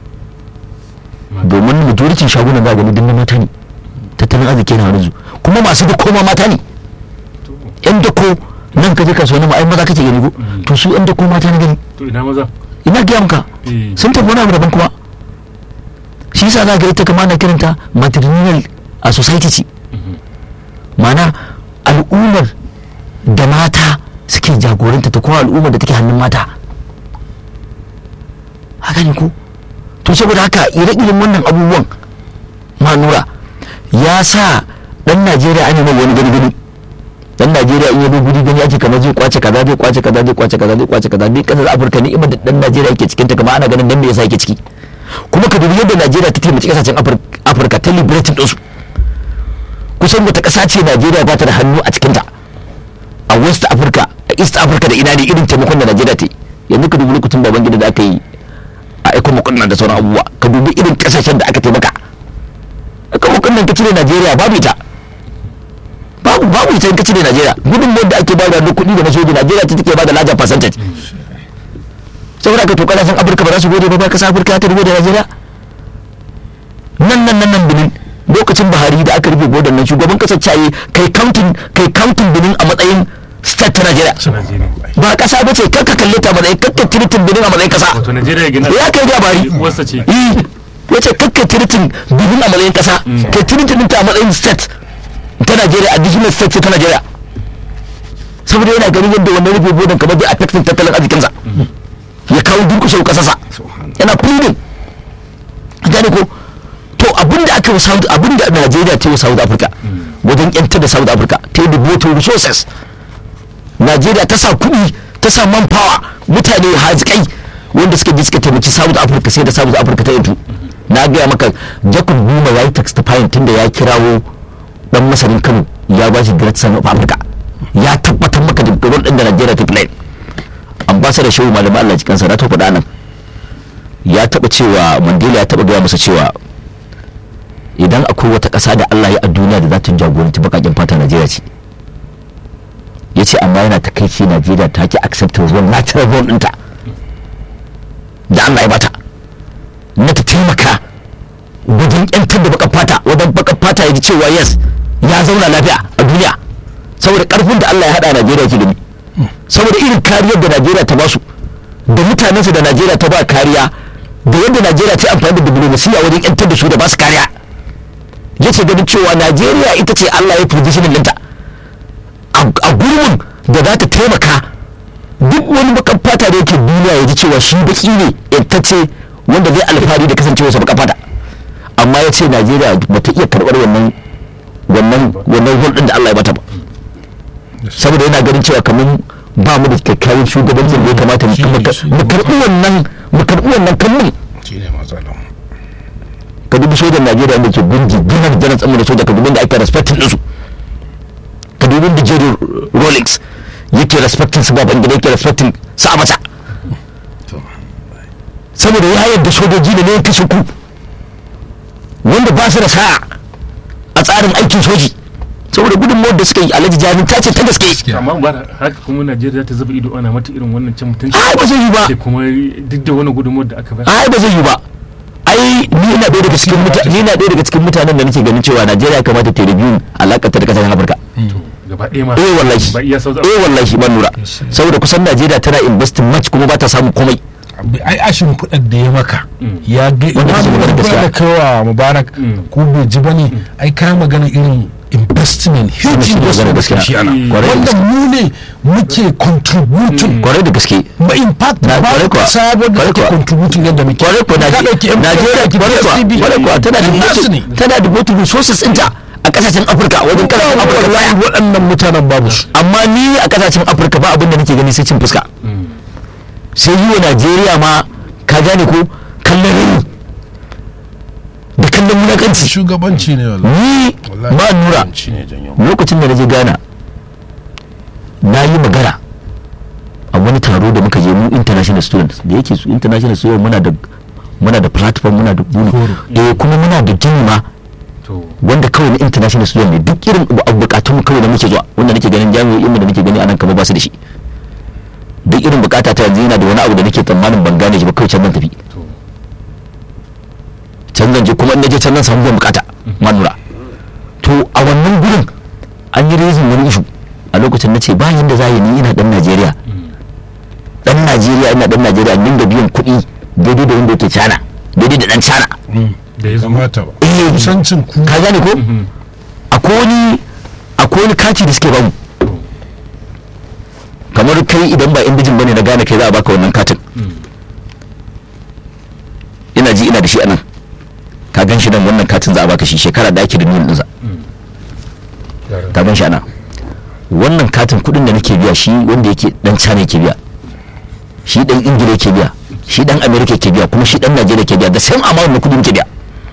domin majoritin shagunan za gani dinna mata ne tattalin arziki yana hannun su kuma masu da koma mata ne yan dako nan ka je kasuwanni ma ai maza kake gani ko to su yan dako mata na gani to ina maza ina gaya maka Eh. sun tafi wani abu daban kuma shi yasa za ga ita kama na kiranta matrimonial a society ce mana al'ummar da mata suke jagoranta ta kuma al'ummar da take hannun mata haka ne ko to saboda haka ire-iren wannan abubuwan manura ya sa dan najeriya an yi mai wani gani-gani dan najeriya in yabo guri gani ake kamar zai kwace kaza zai kwace kaza zai kwace kaza zai kwace kaza duk kasar afirka ne imar da dan najeriya yake cikin ta kamar ana ganin dan me yasa yake ciki kuma ka dubi yadda najeriya ta taimaki kasashen Afir- afirka ta liberating ɗinsu kusan wata ƙasa ce najeriya ba ta da hannu a cikinta a west africa a east africa da ina ne irin taimakon da najeriya ta yi yanzu ka dubi lokacin baban gida da aka yi a aikon makonnan da sauran abubuwa ka dubi irin kasashen da aka taimaka aikon makonnan ka cire najeriya babu ita babu babu ita in ka cire najeriya gudun da ake bada na kuɗi da na soji najeriya ta take bada lajar percentage saboda ka to kasashen afirka ba za su gode ba ba kasa afirka ta gode najeriya nan nan nan nan benin lokacin buhari da aka rufe godon nan shugaban kasar caye kai counting kai counting benin a matsayin state ta najeriya Najeriya ba kasa ba ce kakka kalle ta matsayin kakka tiritin benin a matsayin kasa wato Najeriya ya gina ya kai gabari uwarsa ce yi wace kakka tiritin benin a matsayin kasa kai tiritin ɗinta a matsayin state ta najeriya additional state ce ta najeriya saboda yana ganin yadda wannan rufe godon kamar zai affecting tattalin arzikinsa ya kawo durkushe kasarsa yana pleading gane ko to abin abinda aka yi wa South abinda Najeriya ta yi wa South Africa wajen yantar da South Africa ta yi devoted resources Najeriya ta sa kuɗi ta sa manpower mutane hazikai wanda suka je suka taimaki South Africa sai da South Africa ta yantu na gaya maka Jacob Zuma ya yi testifying tunda ya kirawo dan masanin Kano ya ba shi Great Son of Africa ya tabbatar maka da role din da Najeriya ta play ambassador Shehu Malami Allah cikin sa na ta faɗa nan ya taba cewa Mandela ya taba gaya masa cewa idan akwai wata ƙasa da Allah ya a duniya da za ta jagoranci bakakin fata Najeriya ce ya ce amma yana takaici Najeriya ta ki accept zuwa natural role ɗinta da Allah ya bata na ta taimaka wajen yantar da baka fata wajen baka fata ya ji cewa yes ya zauna lafiya a duniya saboda karfin da Allah ya hada Najeriya ke da ni saboda irin kariyar da Najeriya ta basu da mutanensu da Najeriya ta ba kariya da yadda Najeriya ta yi amfani da diplomasiya wajen yantar da su da basu kariya yace ganin cewa Najeriya ita ce Allah ya positioning ɗinta a gurbin da za ta taimaka duk wani bakan fata da yake duniya ya ji cewa shi baki ne yantacce wanda zai alfahari da kasancewarsa bakan fata amma ya ce najeriya ba ta iya karɓar wannan wannan wannan hulɗin da allah ya bata ba saboda yana ganin cewa kamar ba mu da kyakkyawan shugabancin da ya kamata mu karɓi wannan mu karɓi wannan kanmun shi ne matsalar ka dubi sojan najeriya da ke gunji janar janar tsamu da soja ka dubi da ake respectin ɗinsu ka dubi da jerry rolex yake respectin su baban gida yake respectin su a mata saboda ya yadda sojoji da ne ya kashe ku wanda ba su da sa'a a tsarin aikin soji saboda gudunmawar da suka yi alhaji jami'in ta ce ta gaske amma ba haka kuma najeriya ta zuba ido ana mata irin wannan cin mutunci ai ba zai yi ba da kuma duk da wani gudunmawar da aka bayar ai ba zai yi ba ai ni ina ɗaya daga cikin mutane ni ina ɗaya daga cikin mutanen da nake ganin cewa Najeriya ya kamata ta review alakar ta da kasashen Afirka gaba ɗaya ma eh wallahi ba iya South eh wallahi ban lura saboda kusan Najeriya tana investing much kuma ba ta samu komai ai ashin kuɗin da ya maka ya ga Wanda imamu su magana da gaskiya. kawa mubarak Mm. ko bai ji bane ai kayan magana irin investment huge shi ne magana investment gaskiya. da shi ana Mm. Kwarai da wanda gaske. mu ne muke contributing kwarai da gaske ba in fact Na- ba kwarai kuwa. sabon da Kwarai take kuwa. contributing yadda muke kwarai kuwa Ka Naje- ɗauki MPF, Najeriya ki kwarai kuwa PSDB. kwarai kuwa tana da Nasu ne. devoted- tana da devoted resources ɗinta a kasashen Afirka wajen kasashen Afirka wallahi baya waɗannan mutanen babu su amma ni a kasashen Afirka ba abin da nake gani sai cin fuska sai yi wa Najeriya ma ka gane ko kallon rini da kallon munakanci shugabanci ne wallahi ni Wallahi ba nura shugabanci ne janyo lokacin da na je ghana na yi magana a wani taro da muka je mu international students da yake su international students muna da muna da platform muna da bulu eh kuma muna da gini ma to wanda kawai na international student ne duk irin abu- bukatun mu kawai da muke zuwa wanda nake ganin jami'o'in mu da nake gani anan kamar ba su da shi duk irin bukata ta yanzu yana da wani abu da nake tsammanin ban gane shi ba kawai can zan tafi to can zan je kuma in na je can zan samu biyan bukata ma nura to a wannan gurin an yi rezin wani ishu a lokacin na ce ba yadda za a yi ni ina dan najeriya dan najeriya ina dan najeriya din da biyan kuɗi daidai da wanda yake cana daidai da dan cana da ya zama kamata ba eh kusancin ku ka gane ko akwai wani akwai wani kati da suke bamu kamar kai idan ba indijin bane na gane kai za a baka wannan katin ina ji ina da shi anan ka gan shi nan wannan katin za a baka shi shekara da ake da nuna ɗinsa ka gan shi anan wannan katin kuɗin da nake biya shi wanda yake dan cana yake biya shi dan ingila yake biya shi dan amerika yake biya kuma shi dan najeriya yake biya da same amount na kuɗi muke biya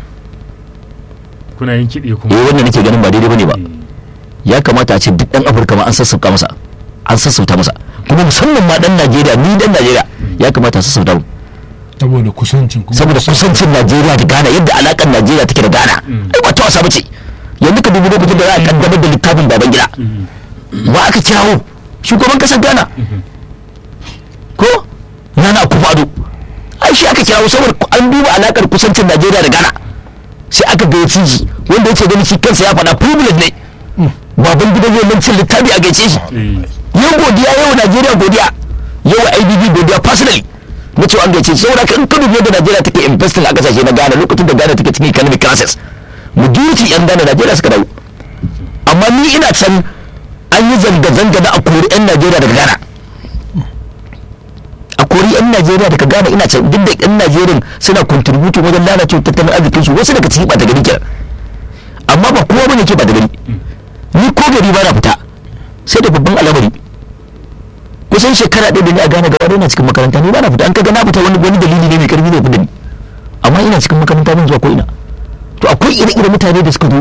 kuna yin kiɗe kuma eh wannan nake ganin ba daidai bane ba ya kamata a ce duk dan afirka ma an sassauka masa an sassauta masa kuma musamman ma dan najeriya ni dan najeriya ya kamata a sassauta mu saboda kusancin ku saboda kusancin najeriya da ghana yadda alakan najeriya take da ghana ai ba ta wasa bace yanzu ka dubi lokacin da za a kaddamar da littafin baban gida wa aka kirawo shugaban kasar ghana ko nana akufo-addo ai shi aka kirawo saboda an duba alakar kusancin najeriya da ghana sai aka gayyaci shi wanda yake ganin shi kansa ya faɗa privilege ne baban gidan zai nan cin littafi a gaice shi eh yau godiya yau najeriya godiya yau ibb godiya personally na cewa an gaice shi saboda haka in ka dubi yadda najeriya take investing a kasashe na ghana lokacin da ghana take cikin economic crisis majority yan ghana najeriya suka dawo amma ni ina can an yi zanga-zanga na a kori yan najeriya daga ghana a kori yan yan najeriya da ka gane ina can duk da yan najeriya suna contributing wajen lalacewa tattalin arzikin su wasu daga ciki ba ta gari kenan amma ba kowa bane ke ba da gari ni ko gari ba na fita sai da babban al'amari kusan shekara ɗaya da ni a gane gaba ina cikin makaranta ni ba na fita an kaga na fita wani wani dalili ne mai karfi ne da ni amma ina cikin makaranta ban zuwa ko ina to akwai ire-ire mutane da suka zo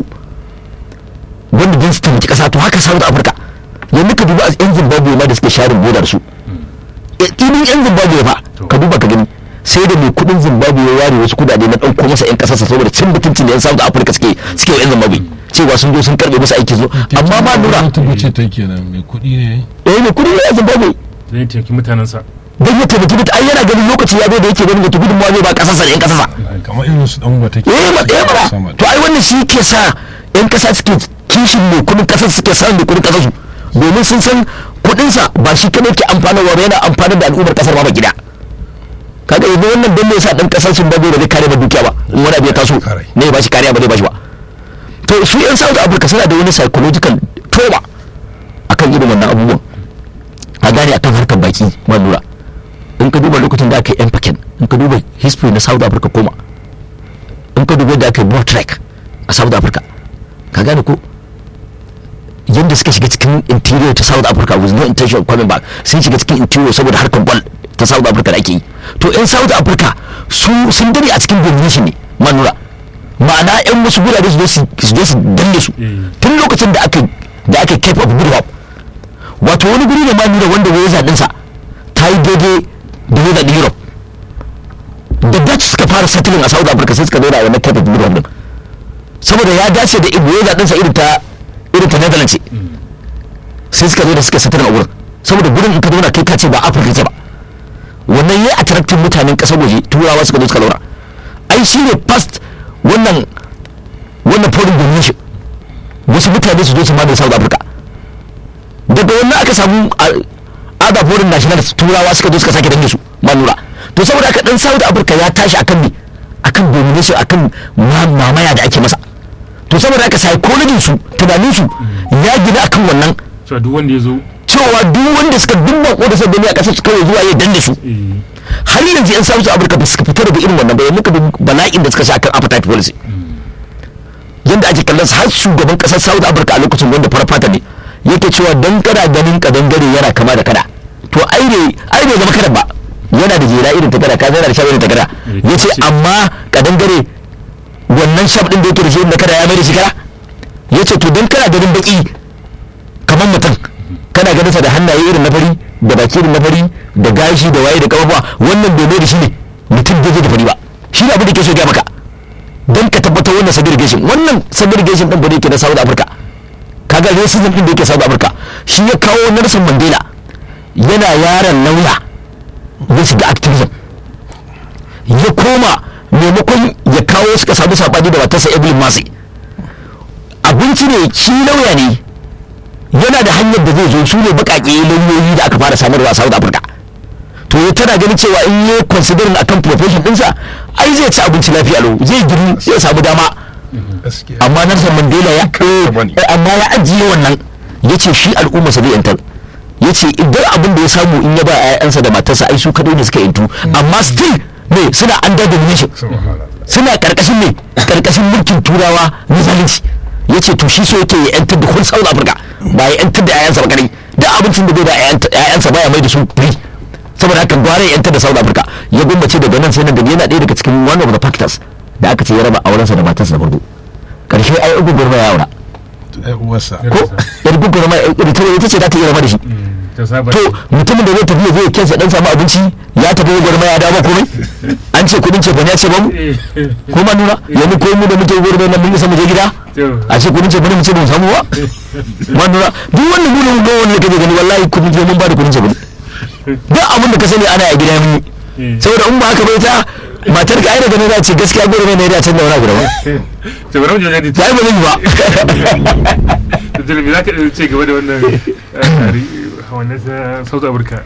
wanda din su taimaki kasa to haka South Africa yanzu ka duba yan Zimbabwe ma da suke sharin bodar su ɗinin yan Zimbabwe fa ka duba ka gani sai da mai kudin Zimbabwe ya ware wasu kudade na ɗauko masa yan kasarsa saboda cin mutuncin da yan South Africa suke suke yan Zimbabwe cewa sun zo sun karbe masa aiki zo amma ma lura ta wuce ta kenan mai kuɗi ne eh mai kudi ne yan Zimbabwe zai taimaki mutanensa don ya taimaki mutu ai yana ganin lokaci ya zo da yake ganin da gudunmawa zai ba kasarsa da yan kasarsa kamar irin su dan wata ke eh ma eh mana sama to ai wannan shi ke sa yan kasa suke kishin mai kudin kasar suke sa mai kudin kasar su domin sun san kudin sa ba shi kadai ke amfanarwa ba yana amfanar da al'ummar kasar ma ba gida kaga yanzu wannan dan mai sa dan kasar sun babu da zai kare ba dukiya ba in wani abu ya taso Kare. ne ba shi kariya ba zai ba shi ba to su yan South Africa suna da wani psychological trauma akan irin wannan abubuwan a gane akan harkar baki ma lura in ka duba lokacin da aka yi yan faken in ka duba history na South Africa koma in ka duba da aka yi trek a south africa ka gane ko yadda suka shiga cikin interior ta south africa with no intention of coming back sun shiga cikin interior saboda harkar ball ta south africa da ake yi to yan south africa su sun dare a cikin domination ne manura ma'ana yan wasu gurare su zo su su zo su danne su Mm. tun lokacin da aka da aka cape of good hope wato wani guri ne ma nuna wanda weza dinsa ta yi daidai da weza din europe da dutch suka fara settling a south africa sai suka zo da wannan cape of good hope din saboda ya dace da ibo weza dinsa irin ta irin ta netherlands ce sai suka zo da suka settling a wurin saboda gurin in ka zauna kai ka ce ba afirka ce ba wannan ya attracting mutanen kasar waje turawa suka zo suka zauna ai shi ne past wannan wannan foreign domination wasu mutane su zo su mamaye south africa daga wannan aka samu other foreign nationals turawa suka zo suka sake danne su manura to saboda haka dan south africa ya tashi akan ne akan domination akan ma- mamaya da ake masa to saboda haka psychology su tunanin su ya gina akan wannan cewa duk wanda ya zo cewa duk wanda suka dubban ko da suka gani a kasar su kawai zuwa ya danne su eh, har yanzu yan south africa ba su fita daga irin wannan ba yanzu ka dubi bala'in da suka sha akan appetite policy yadda ake kallon su har shugaban kasar south africa a lokacin wanda farfata ne yake cewa dan kada ganin kadangare yana kama da kada to ai ne ai bai zama kada ba yana da jera irin ta kada ka yana da shab irin ta kada yace amma kadangare wannan shab din da yake da shi irin na kada ya mai da shi kada yace to dan kana ganin baki kamar mutum kana ganin sa da hannaye irin na fari da baki irin na fari da gashi da waye da kafafuwa wannan bai mai da shi ne mutum daidai da fari ba shi ne abin da ke so ya gaya maka don ka tabbatar wannan segregation wannan segregation din ba da yake na South Africa kaga racism din da yake South Africa shi ya kawo Nelson Mandela yana yaron lauya ya shiga activism ya koma maimakon ya kawo suka samu sabani da matarsa Evelyn Massey abinci ne shi lauya ne yana da hanyar da zai zo su ne baƙaƙe lauyoyi da aka fara samarwa a South Africa to ya tana ganin cewa in yi considering akan profession ɗinsa ai zai ci abinci lafiya lau zai giri zai samu dama gaskiya amma Nelson Mandela ya Kansa bane. eh, amma ya ajiye wannan ya ce shi al'umma sa zai yantar ya ce idan abin da ya samu in ya ba 'ya'yansa da matarsa ai su kadai ne suka yantu amma still ne suna under domination subhanallah suna karkashin ne karkashin mulkin turawa na zalunci ya ce to shi so yake ya yantar da whole south africa ba ya yantar da 'ya'yansa ba kadai da abincin da bai da 'ya'yansa baya mai da su free saboda haka gwara ya yantar da south africa ya gwammace daga nan sai nan daga yana ɗaya daga cikin one of the factors da aka ce ya raba aurensa da matarsa da farko karshe ai ugu gurma ya aura ai uwarsa ko yar gugu gurma ita ita ce za ta iya rama da shi ta saba to mutumin da zai tafi ya zai kensa dan samu abinci ya tafi gurma ya dawo komai an ce kudin ce ya ce ba mu ko ma nuna yanzu ko mu da muke gurbe nan mun isa mu je gida a ce kudin ce mu ce ba mu samu ba ma nuna duk wannan mu mun ga wannan kake gani wallahi kudin ce mun ba da kudin ce duk abin da ka sani ana a gida mun yi saboda in ba haka bai ta matar ka ai daga nan za ce gaskiya gurbe ne ya canza wani abu da ba ta bari mu je jadi ta yi ba zai yi ba da jalibi za ka ɗan ce gaba da wannan hawannin south africa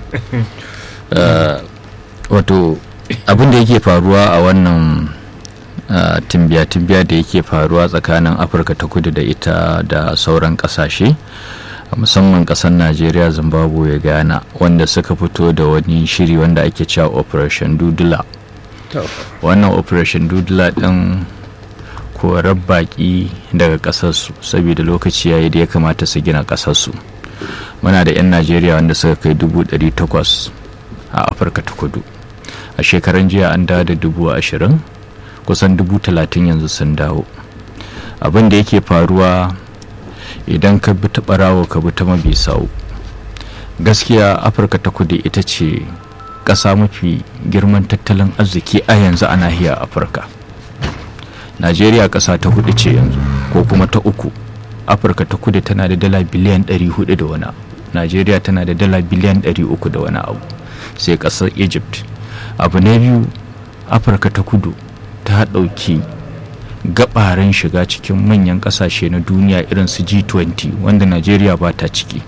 wato abin da yake faruwa a wannan timbiya-timbiya da yake faruwa tsakanin afirka ta kudu da ita da sauran kasashe musamman kasar najeriya zimbabwe ghana wanda suka fito da wani shiri wanda ake cewa operation dudula wannan operation dudula din korar baki daga kasarsu saboda lokaci yayi da ya kamata su gina kasarsu muna da 'yan najeriya wanda suka kai dubu takwas a afirka ta kudu a shekaran jiya an dawo da dubu ashirin kusan dubu talatin yanzu sun dawo abin da yake faruwa idan ka bi ta barawo ka bi ta mabi sau gaskiya afirka ta kudu ita ce ƙasa mafi girman tattalin arziki a yanzu a nahiyar afirka najeriya ƙasa ta hudu ce yanzu ko kuma ta uku afirka ta kudu tana da dala biliyan 400 da wani abu najeriya tana da dala biliyan 300 da wani abu sai ƙasar egypt abu na biyu afirka ta kudu ta ɗauki gabaran shiga cikin manyan kasashe na duniya irin su G20 wanda Najeriya ba ta ciki.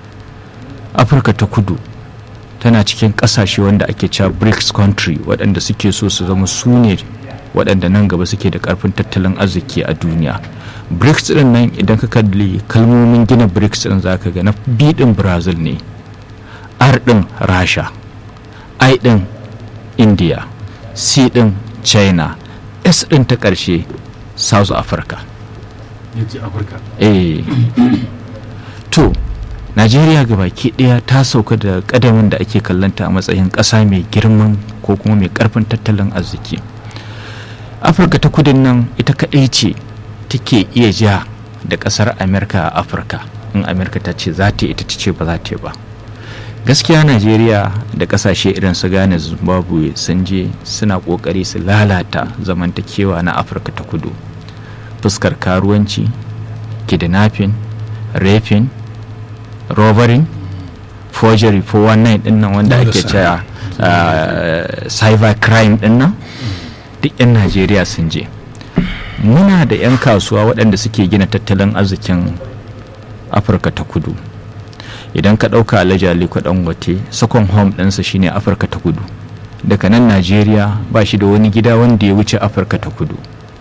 Afirka ta kudu tana cikin kasashe wanda ake cewa BRICS country waɗanda suke so su zama su ne waɗanda nan gaba suke da ƙarfin tattalin arziki a duniya. BRICS ɗin nan idan ka kalli kalmomin gina BRICS ɗin za ka ga na B ɗin Brazil ne, R ɗin Rasha, I ɗin India, C ɗin China, S ɗin ta ƙarshe south africa yace afirka eh to najeriya baki ɗaya ta sauka da ƙadamin da ake kallanta a matsayin ƙasa mai girman ko kuma mai ƙarfin tattalin arziki afirka ta kudin nan ita kaɗai ce take iya ja da ƙasar amerika a afirka in amerika ta ce za ta ita ta ce ba za ta ba gaskiya najeriya da kasashe irin su ghana zimbabwe sun je suna kokari su lalata zamantakewa na afirka ta kudu fuskar karuwanci kidnapping raping robbery forgery 419 din nan wanda ake cewa cyber crime din nan duk 'yan najeriya sun je muna da 'yan kasuwa waɗanda suke gina tattalin arzikin afirka ta kudu idan ka ɗauka alhaji aliko dangote second home ɗinsa shine afirka ta kudu daga nan najeriya ba shi da wani gida wanda ya wuce afirka ta kudu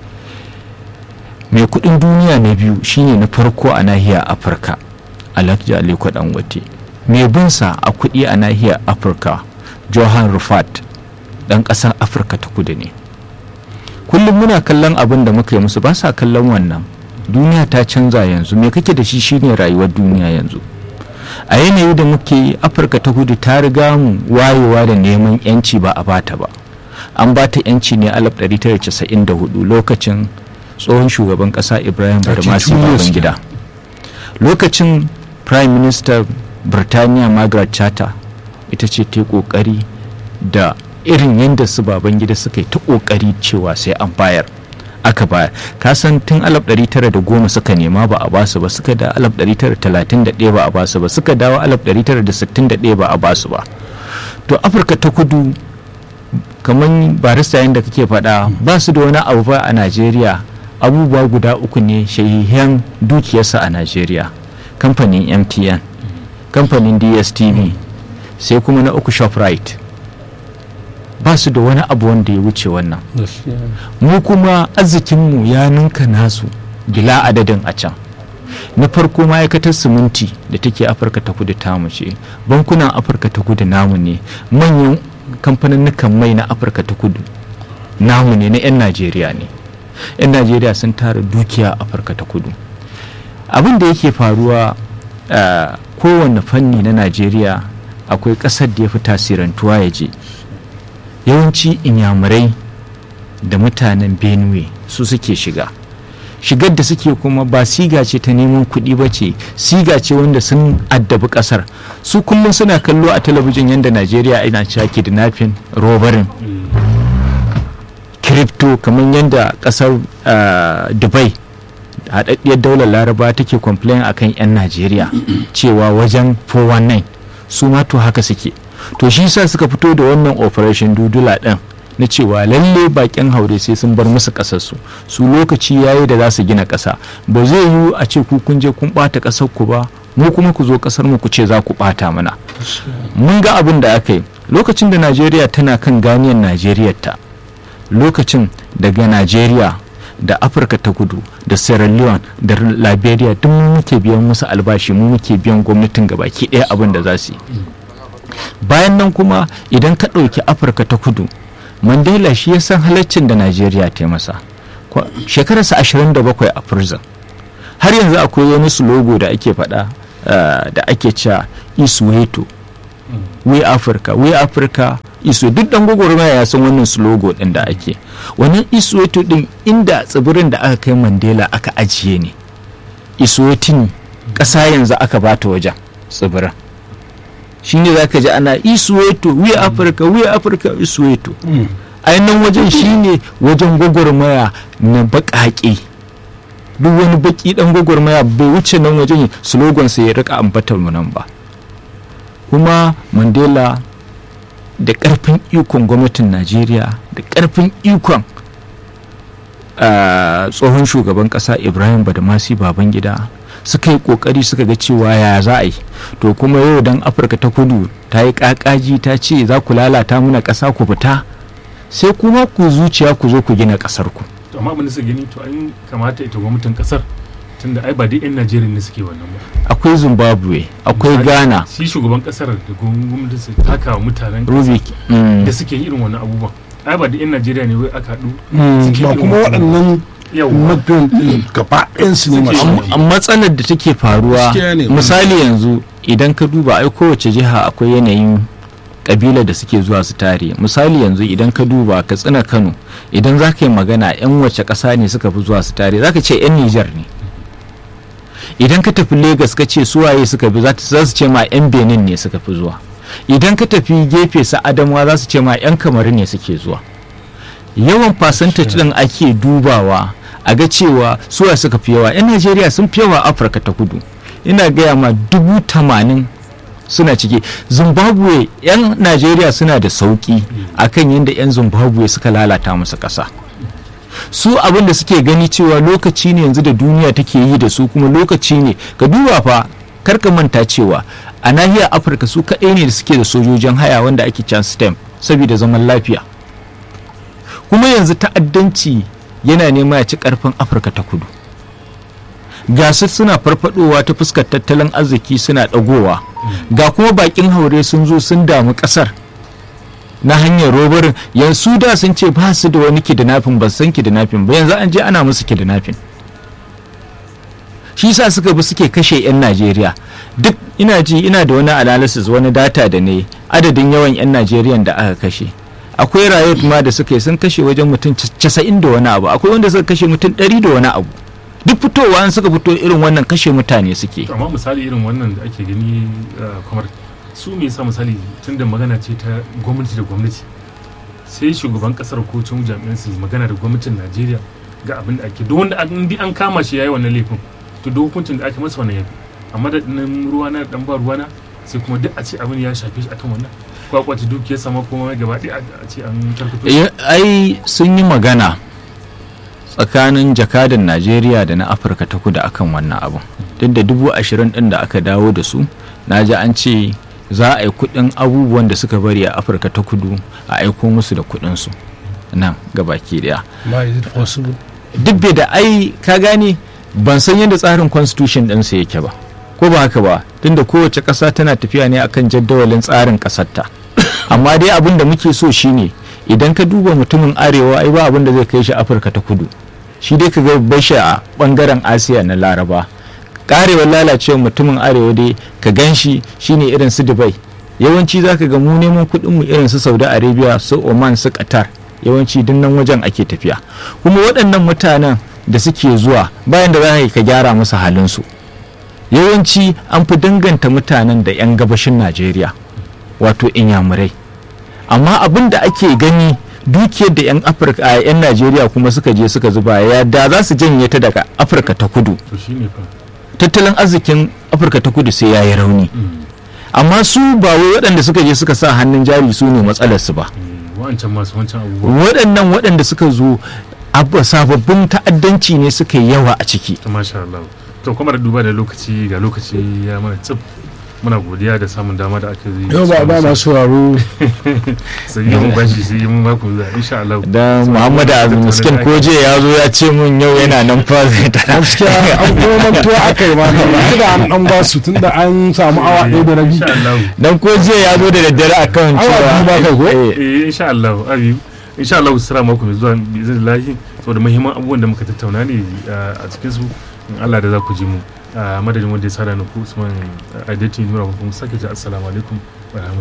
mai kudin duniya na biyu shine na farko a nahiyar afirka alhaji aliko dangote mai binsa a kudi a nahiyar afirka johan rufat ɗan ƙasar afirka ta kudu ne kullum muna kallon abin da muka yi musu ba sa kallon wannan duniya ta canza yanzu me kake da shi shine rayuwar duniya yanzu a yanayi da muke afirka ta kudu ta riga mu wayewa da neman yanci ba a bata ba an bata yanci ne 1994 lokacin tsohon shugaban kasa ibrahim barmasi babangida lokacin prime minister birtaniya margaret Thatcher ita ce ta kokari da irin yadda su babangida suka yi ta kokari cewa sai an bayar aka bayar kasan tun 1910 suka nema ba a basu ba suka da 1931 ba a basu ba suka dawo 1961 ba a basu ba to afirka ta kudu kamar barista yadda kake faɗa ba su da wani abu ba a najeriya abubuwa guda uku ne shahihan dukiyarsa a najeriya kamfanin mtn kamfanin dstv sai kuma na uku shoprite ba su da wani abu wanda ya wuce wannan mu kuma arzikinmu ya ninka nasu bila adadin a can na farko ma'aikatar siminti da take afirka ta kudu tamu ce bankunan afirka ta kudu namu ne manyan kamfanin mai na afirka ta kudu namu ne na 'yan najeriya ne 'yan najeriya sun tara dukiya afirka ta kudu abin da yake faruwa kowane fanni na najeriya akwai ƙasar da ya fi tasirantuwa ya je yawanci inyamurai da mutanen benue su suke shiga shigar da suke kuma ba siga ce ta neman kuɗi ba ce siga ce wanda sun addabi ƙasar su kullum suna kallo a talabijin yadda najeriya ina cewa kidnapping robarin crypto kamar yadda ƙasar dubai haɗaɗɗiyar daular laraba take complain akan 'yan najeriya cewa wajen 419 su ma to haka suke to shi sa suka fito da wannan operation dudula ɗin na cewa lalle bakin haure sai sun bar musu ƙasarsu su lokaci yayi da za su gina ƙasa ba zai yiwu a ce ku kun je kun ɓata ƙasar ku ba mu kuma ku zo ƙasar mu ku ce za ku ɓata mana mun ga abin da aka yi lokacin da najeriya tana kan ganiyar najeriya ta lokacin daga najeriya da afirka ta kudu da sierra leone da liberia duk mu muke biyan musu albashi mu muke biyan gwamnatin gabaki ɗaya abin da za su yi bayan nan kuma idan ka ɗauki afirka ta kudu mandela shi ya san halaccin da najeriya ta yi masa Kwa- shekararsa 27 a prison har yanzu akwai wani slogo da ake faɗa uh, da ake cewa isweto we africa we africa iso duk dan gwagwarmaya ya san wannan slogo din da ake wannan isweto din inda tsibirin da aka kai mandela aka ajiye ne iswetin ƙasa yanzu aka bata wajen tsibirin shine za ka ji ana isweto we africa we africa isweto ainihin wajen shine wajen gwagwarmaya na baƙaƙe duk wani baƙi ɗan gwagwarmaya bai wuce nan wajen slogansa ya rika ambatar mu nan ba kuma mandela da ƙarfin ikon gwamnatin najeriya da ƙarfin ikon ah, tsohon shugaban ƙasa ibrahim badamasi babangida suka yi ƙoƙari suka ga cewa ya za a yi to kuma yau dan afirka ta kudu ta yi ƙaƙaji ta ce za ku lalata mana ƙasa ku fita sai kuma ku zuciya ku zo ku gina ƙasar ku to amma abin da suka gani to an kamata ita gwamnatin kasar tunda ai ba duk yan najeriya ne suke wannan ba akwai zimbabwe akwai Misali, ghana shi shugaban kasar da gwamnatin su taka wa mutanen rubik mm, da suke irin wannan abubuwan ai ba duk yan najeriya ne wai aka haɗu Mm, suke ba irin kuma waɗannan yawa mafiyan ɗin gaba ɗayansu ne masu Suke- yi. a matsalar da take faruwa Gaskiya ne. misali yanzu idan ka duba ai kowace jiha akwai yanayin kabila da suke zuwa su tare misali yanzu idan ka duba katsina kano idan za ka yi magana 'yan wace ƙasa ne suka fi zuwa su tare za ka ce 'yan nijar ne idan ka tafi Legas ka ce suwaye suka fi za ta- za su ce ma 'yan benin ne suka fi zuwa idan ka tafi gefe su adamawa za su ce ma 'yan kamaru ne suke zuwa yawan percentage din ake dubawa a ga cewa suwa suka fi yawa 'yan najeriya sun fi yawa afirka ta kudu ina gaya ma dubu tamanin suna ciki zimbabwe 'yan najeriya suna da sauki akan yadda 'yan zimbabwe suka lalata musu ƙasa su abin da suke gani cewa lokaci ne yanzu da duniya take yi da su kuma lokaci ne ka duba fa karka manta cewa a nahiyar afirka su kaɗai ne da suke da sojojin haya wanda ake can stem saboda zaman lafiya kuma yanzu ta'addanci yana nema ya ci karfin afirka ta kudu gasar suna farfadowa ta fuskar tattalin arziki suna dagowa ga kuma bakin haure sun zo sun damu kasar na hanyar robarin yanzu da sun ce ba su da wani kidnapping ba su san kidnapping ba yanzu an je ana musu kidnapping shi sa suka bi suke kashe 'yan najeriya duk ina ji ina da wani analysis wani data da ne adadin yawan 'yan najeriya da aka kashe akwai riot ma da suka yi sun kashe wajen mutum casa'in da wani abu akwai wanda suka kashe mutum ɗari da wani abu duk fitowa an suka fito irin wannan kashe mutane suke amma misali irin wannan da ake gani uh, kamar su me yasa misali tun da magana ce ta gwamnati da gwamnati sai shugaban kasar ko cin jami'an su magana da gwamnatin najeriya ga abin da ake duk wanda an bi an kama shi yayi wannan laifin to duk hukuncin da ake masa wannan yafi amma da nan ruwana dan ba ruwana sai kuma duk a ce abin ya shafe shi akan wannan kwakwata dukiyar sama kuma gaba ɗaya a ce an karkato shi. Eh, ai sun yi magana tsakanin jakadan najeriya da na afirka ta kudu akan wannan abin duk da dubu ashirin din da aka dawo da su na ji an ce za a yi kudin abubuwan da suka bari a afirka ta kudu a aiko musu da kudin su nan gabaki daya ma is it possible duk bai da ai ka gane ban san yadda tsarin constitution ɗinsa yake ba ko ba haka ba tunda kowace ƙasa tana tafiya ne akan jadawalin tsarin ƙasarta amma dai abin da muke so shine idan ka duba mutumin arewa ai ba abin da zai kai shi afirka ta kudu shi dai ka ga bashi a bangaren asiya na laraba karewar lalacewa mutumin arewa dai ka gan shi shine irin su dubai yawanci za ka ga mu neman kuɗin mu irin su saudi arabia su oman su qatar yawanci duk nan wajen ake tafiya kuma waɗannan mutanen da suke zuwa bayan da za ka gyara musu halinsu yawanci an fi danganta mutanen da 'yan gabashin najeriya wato inyamurai amma abin da ake gani dukiyar da 'yan afirka a 'yan najeriya kuma suka je suka zuba ya da za su janye ta daga afirka ta kudu to shine fa tattalin arzikin afirka ta kudu sai ya yi rauni amma su ba wai waɗanda suka je suka sa hannun jari su ne matsalarsu ba wancan masu wancan abubuwa waɗannan waɗanda suka zo abu- sababbin ta'addanci ne suka yi yawa a ciki to masha Allah to kuma da duba da lokaci ga lokaci ya mana tsib muna godiya da samun dama da aka yi yau ba ba masu sauraro sai yi mun bashi sai yi mun mako zuwa insha Allah da muhammad miskin koje ya zo ya ce mun yau yana nan fa zai ta gaskiya an kuma mantuwa aka yi maka ba da an dan ba su tunda an samu awa ɗaya da rabi insha Allah dan koje ya zo da daddare akan Awa biyu ba kai ko? eh, eh insha Allah abi insha Allah sira mako mai zuwa bi iznillahi saboda muhimman abubuwan da muka tattauna ne uh, a cikin su in Allah da za ku ji mu a madadin wanda ya sada na ku Usman Adeti Nura ko kuma sake ji assalamu alaikum wa rahmatullahi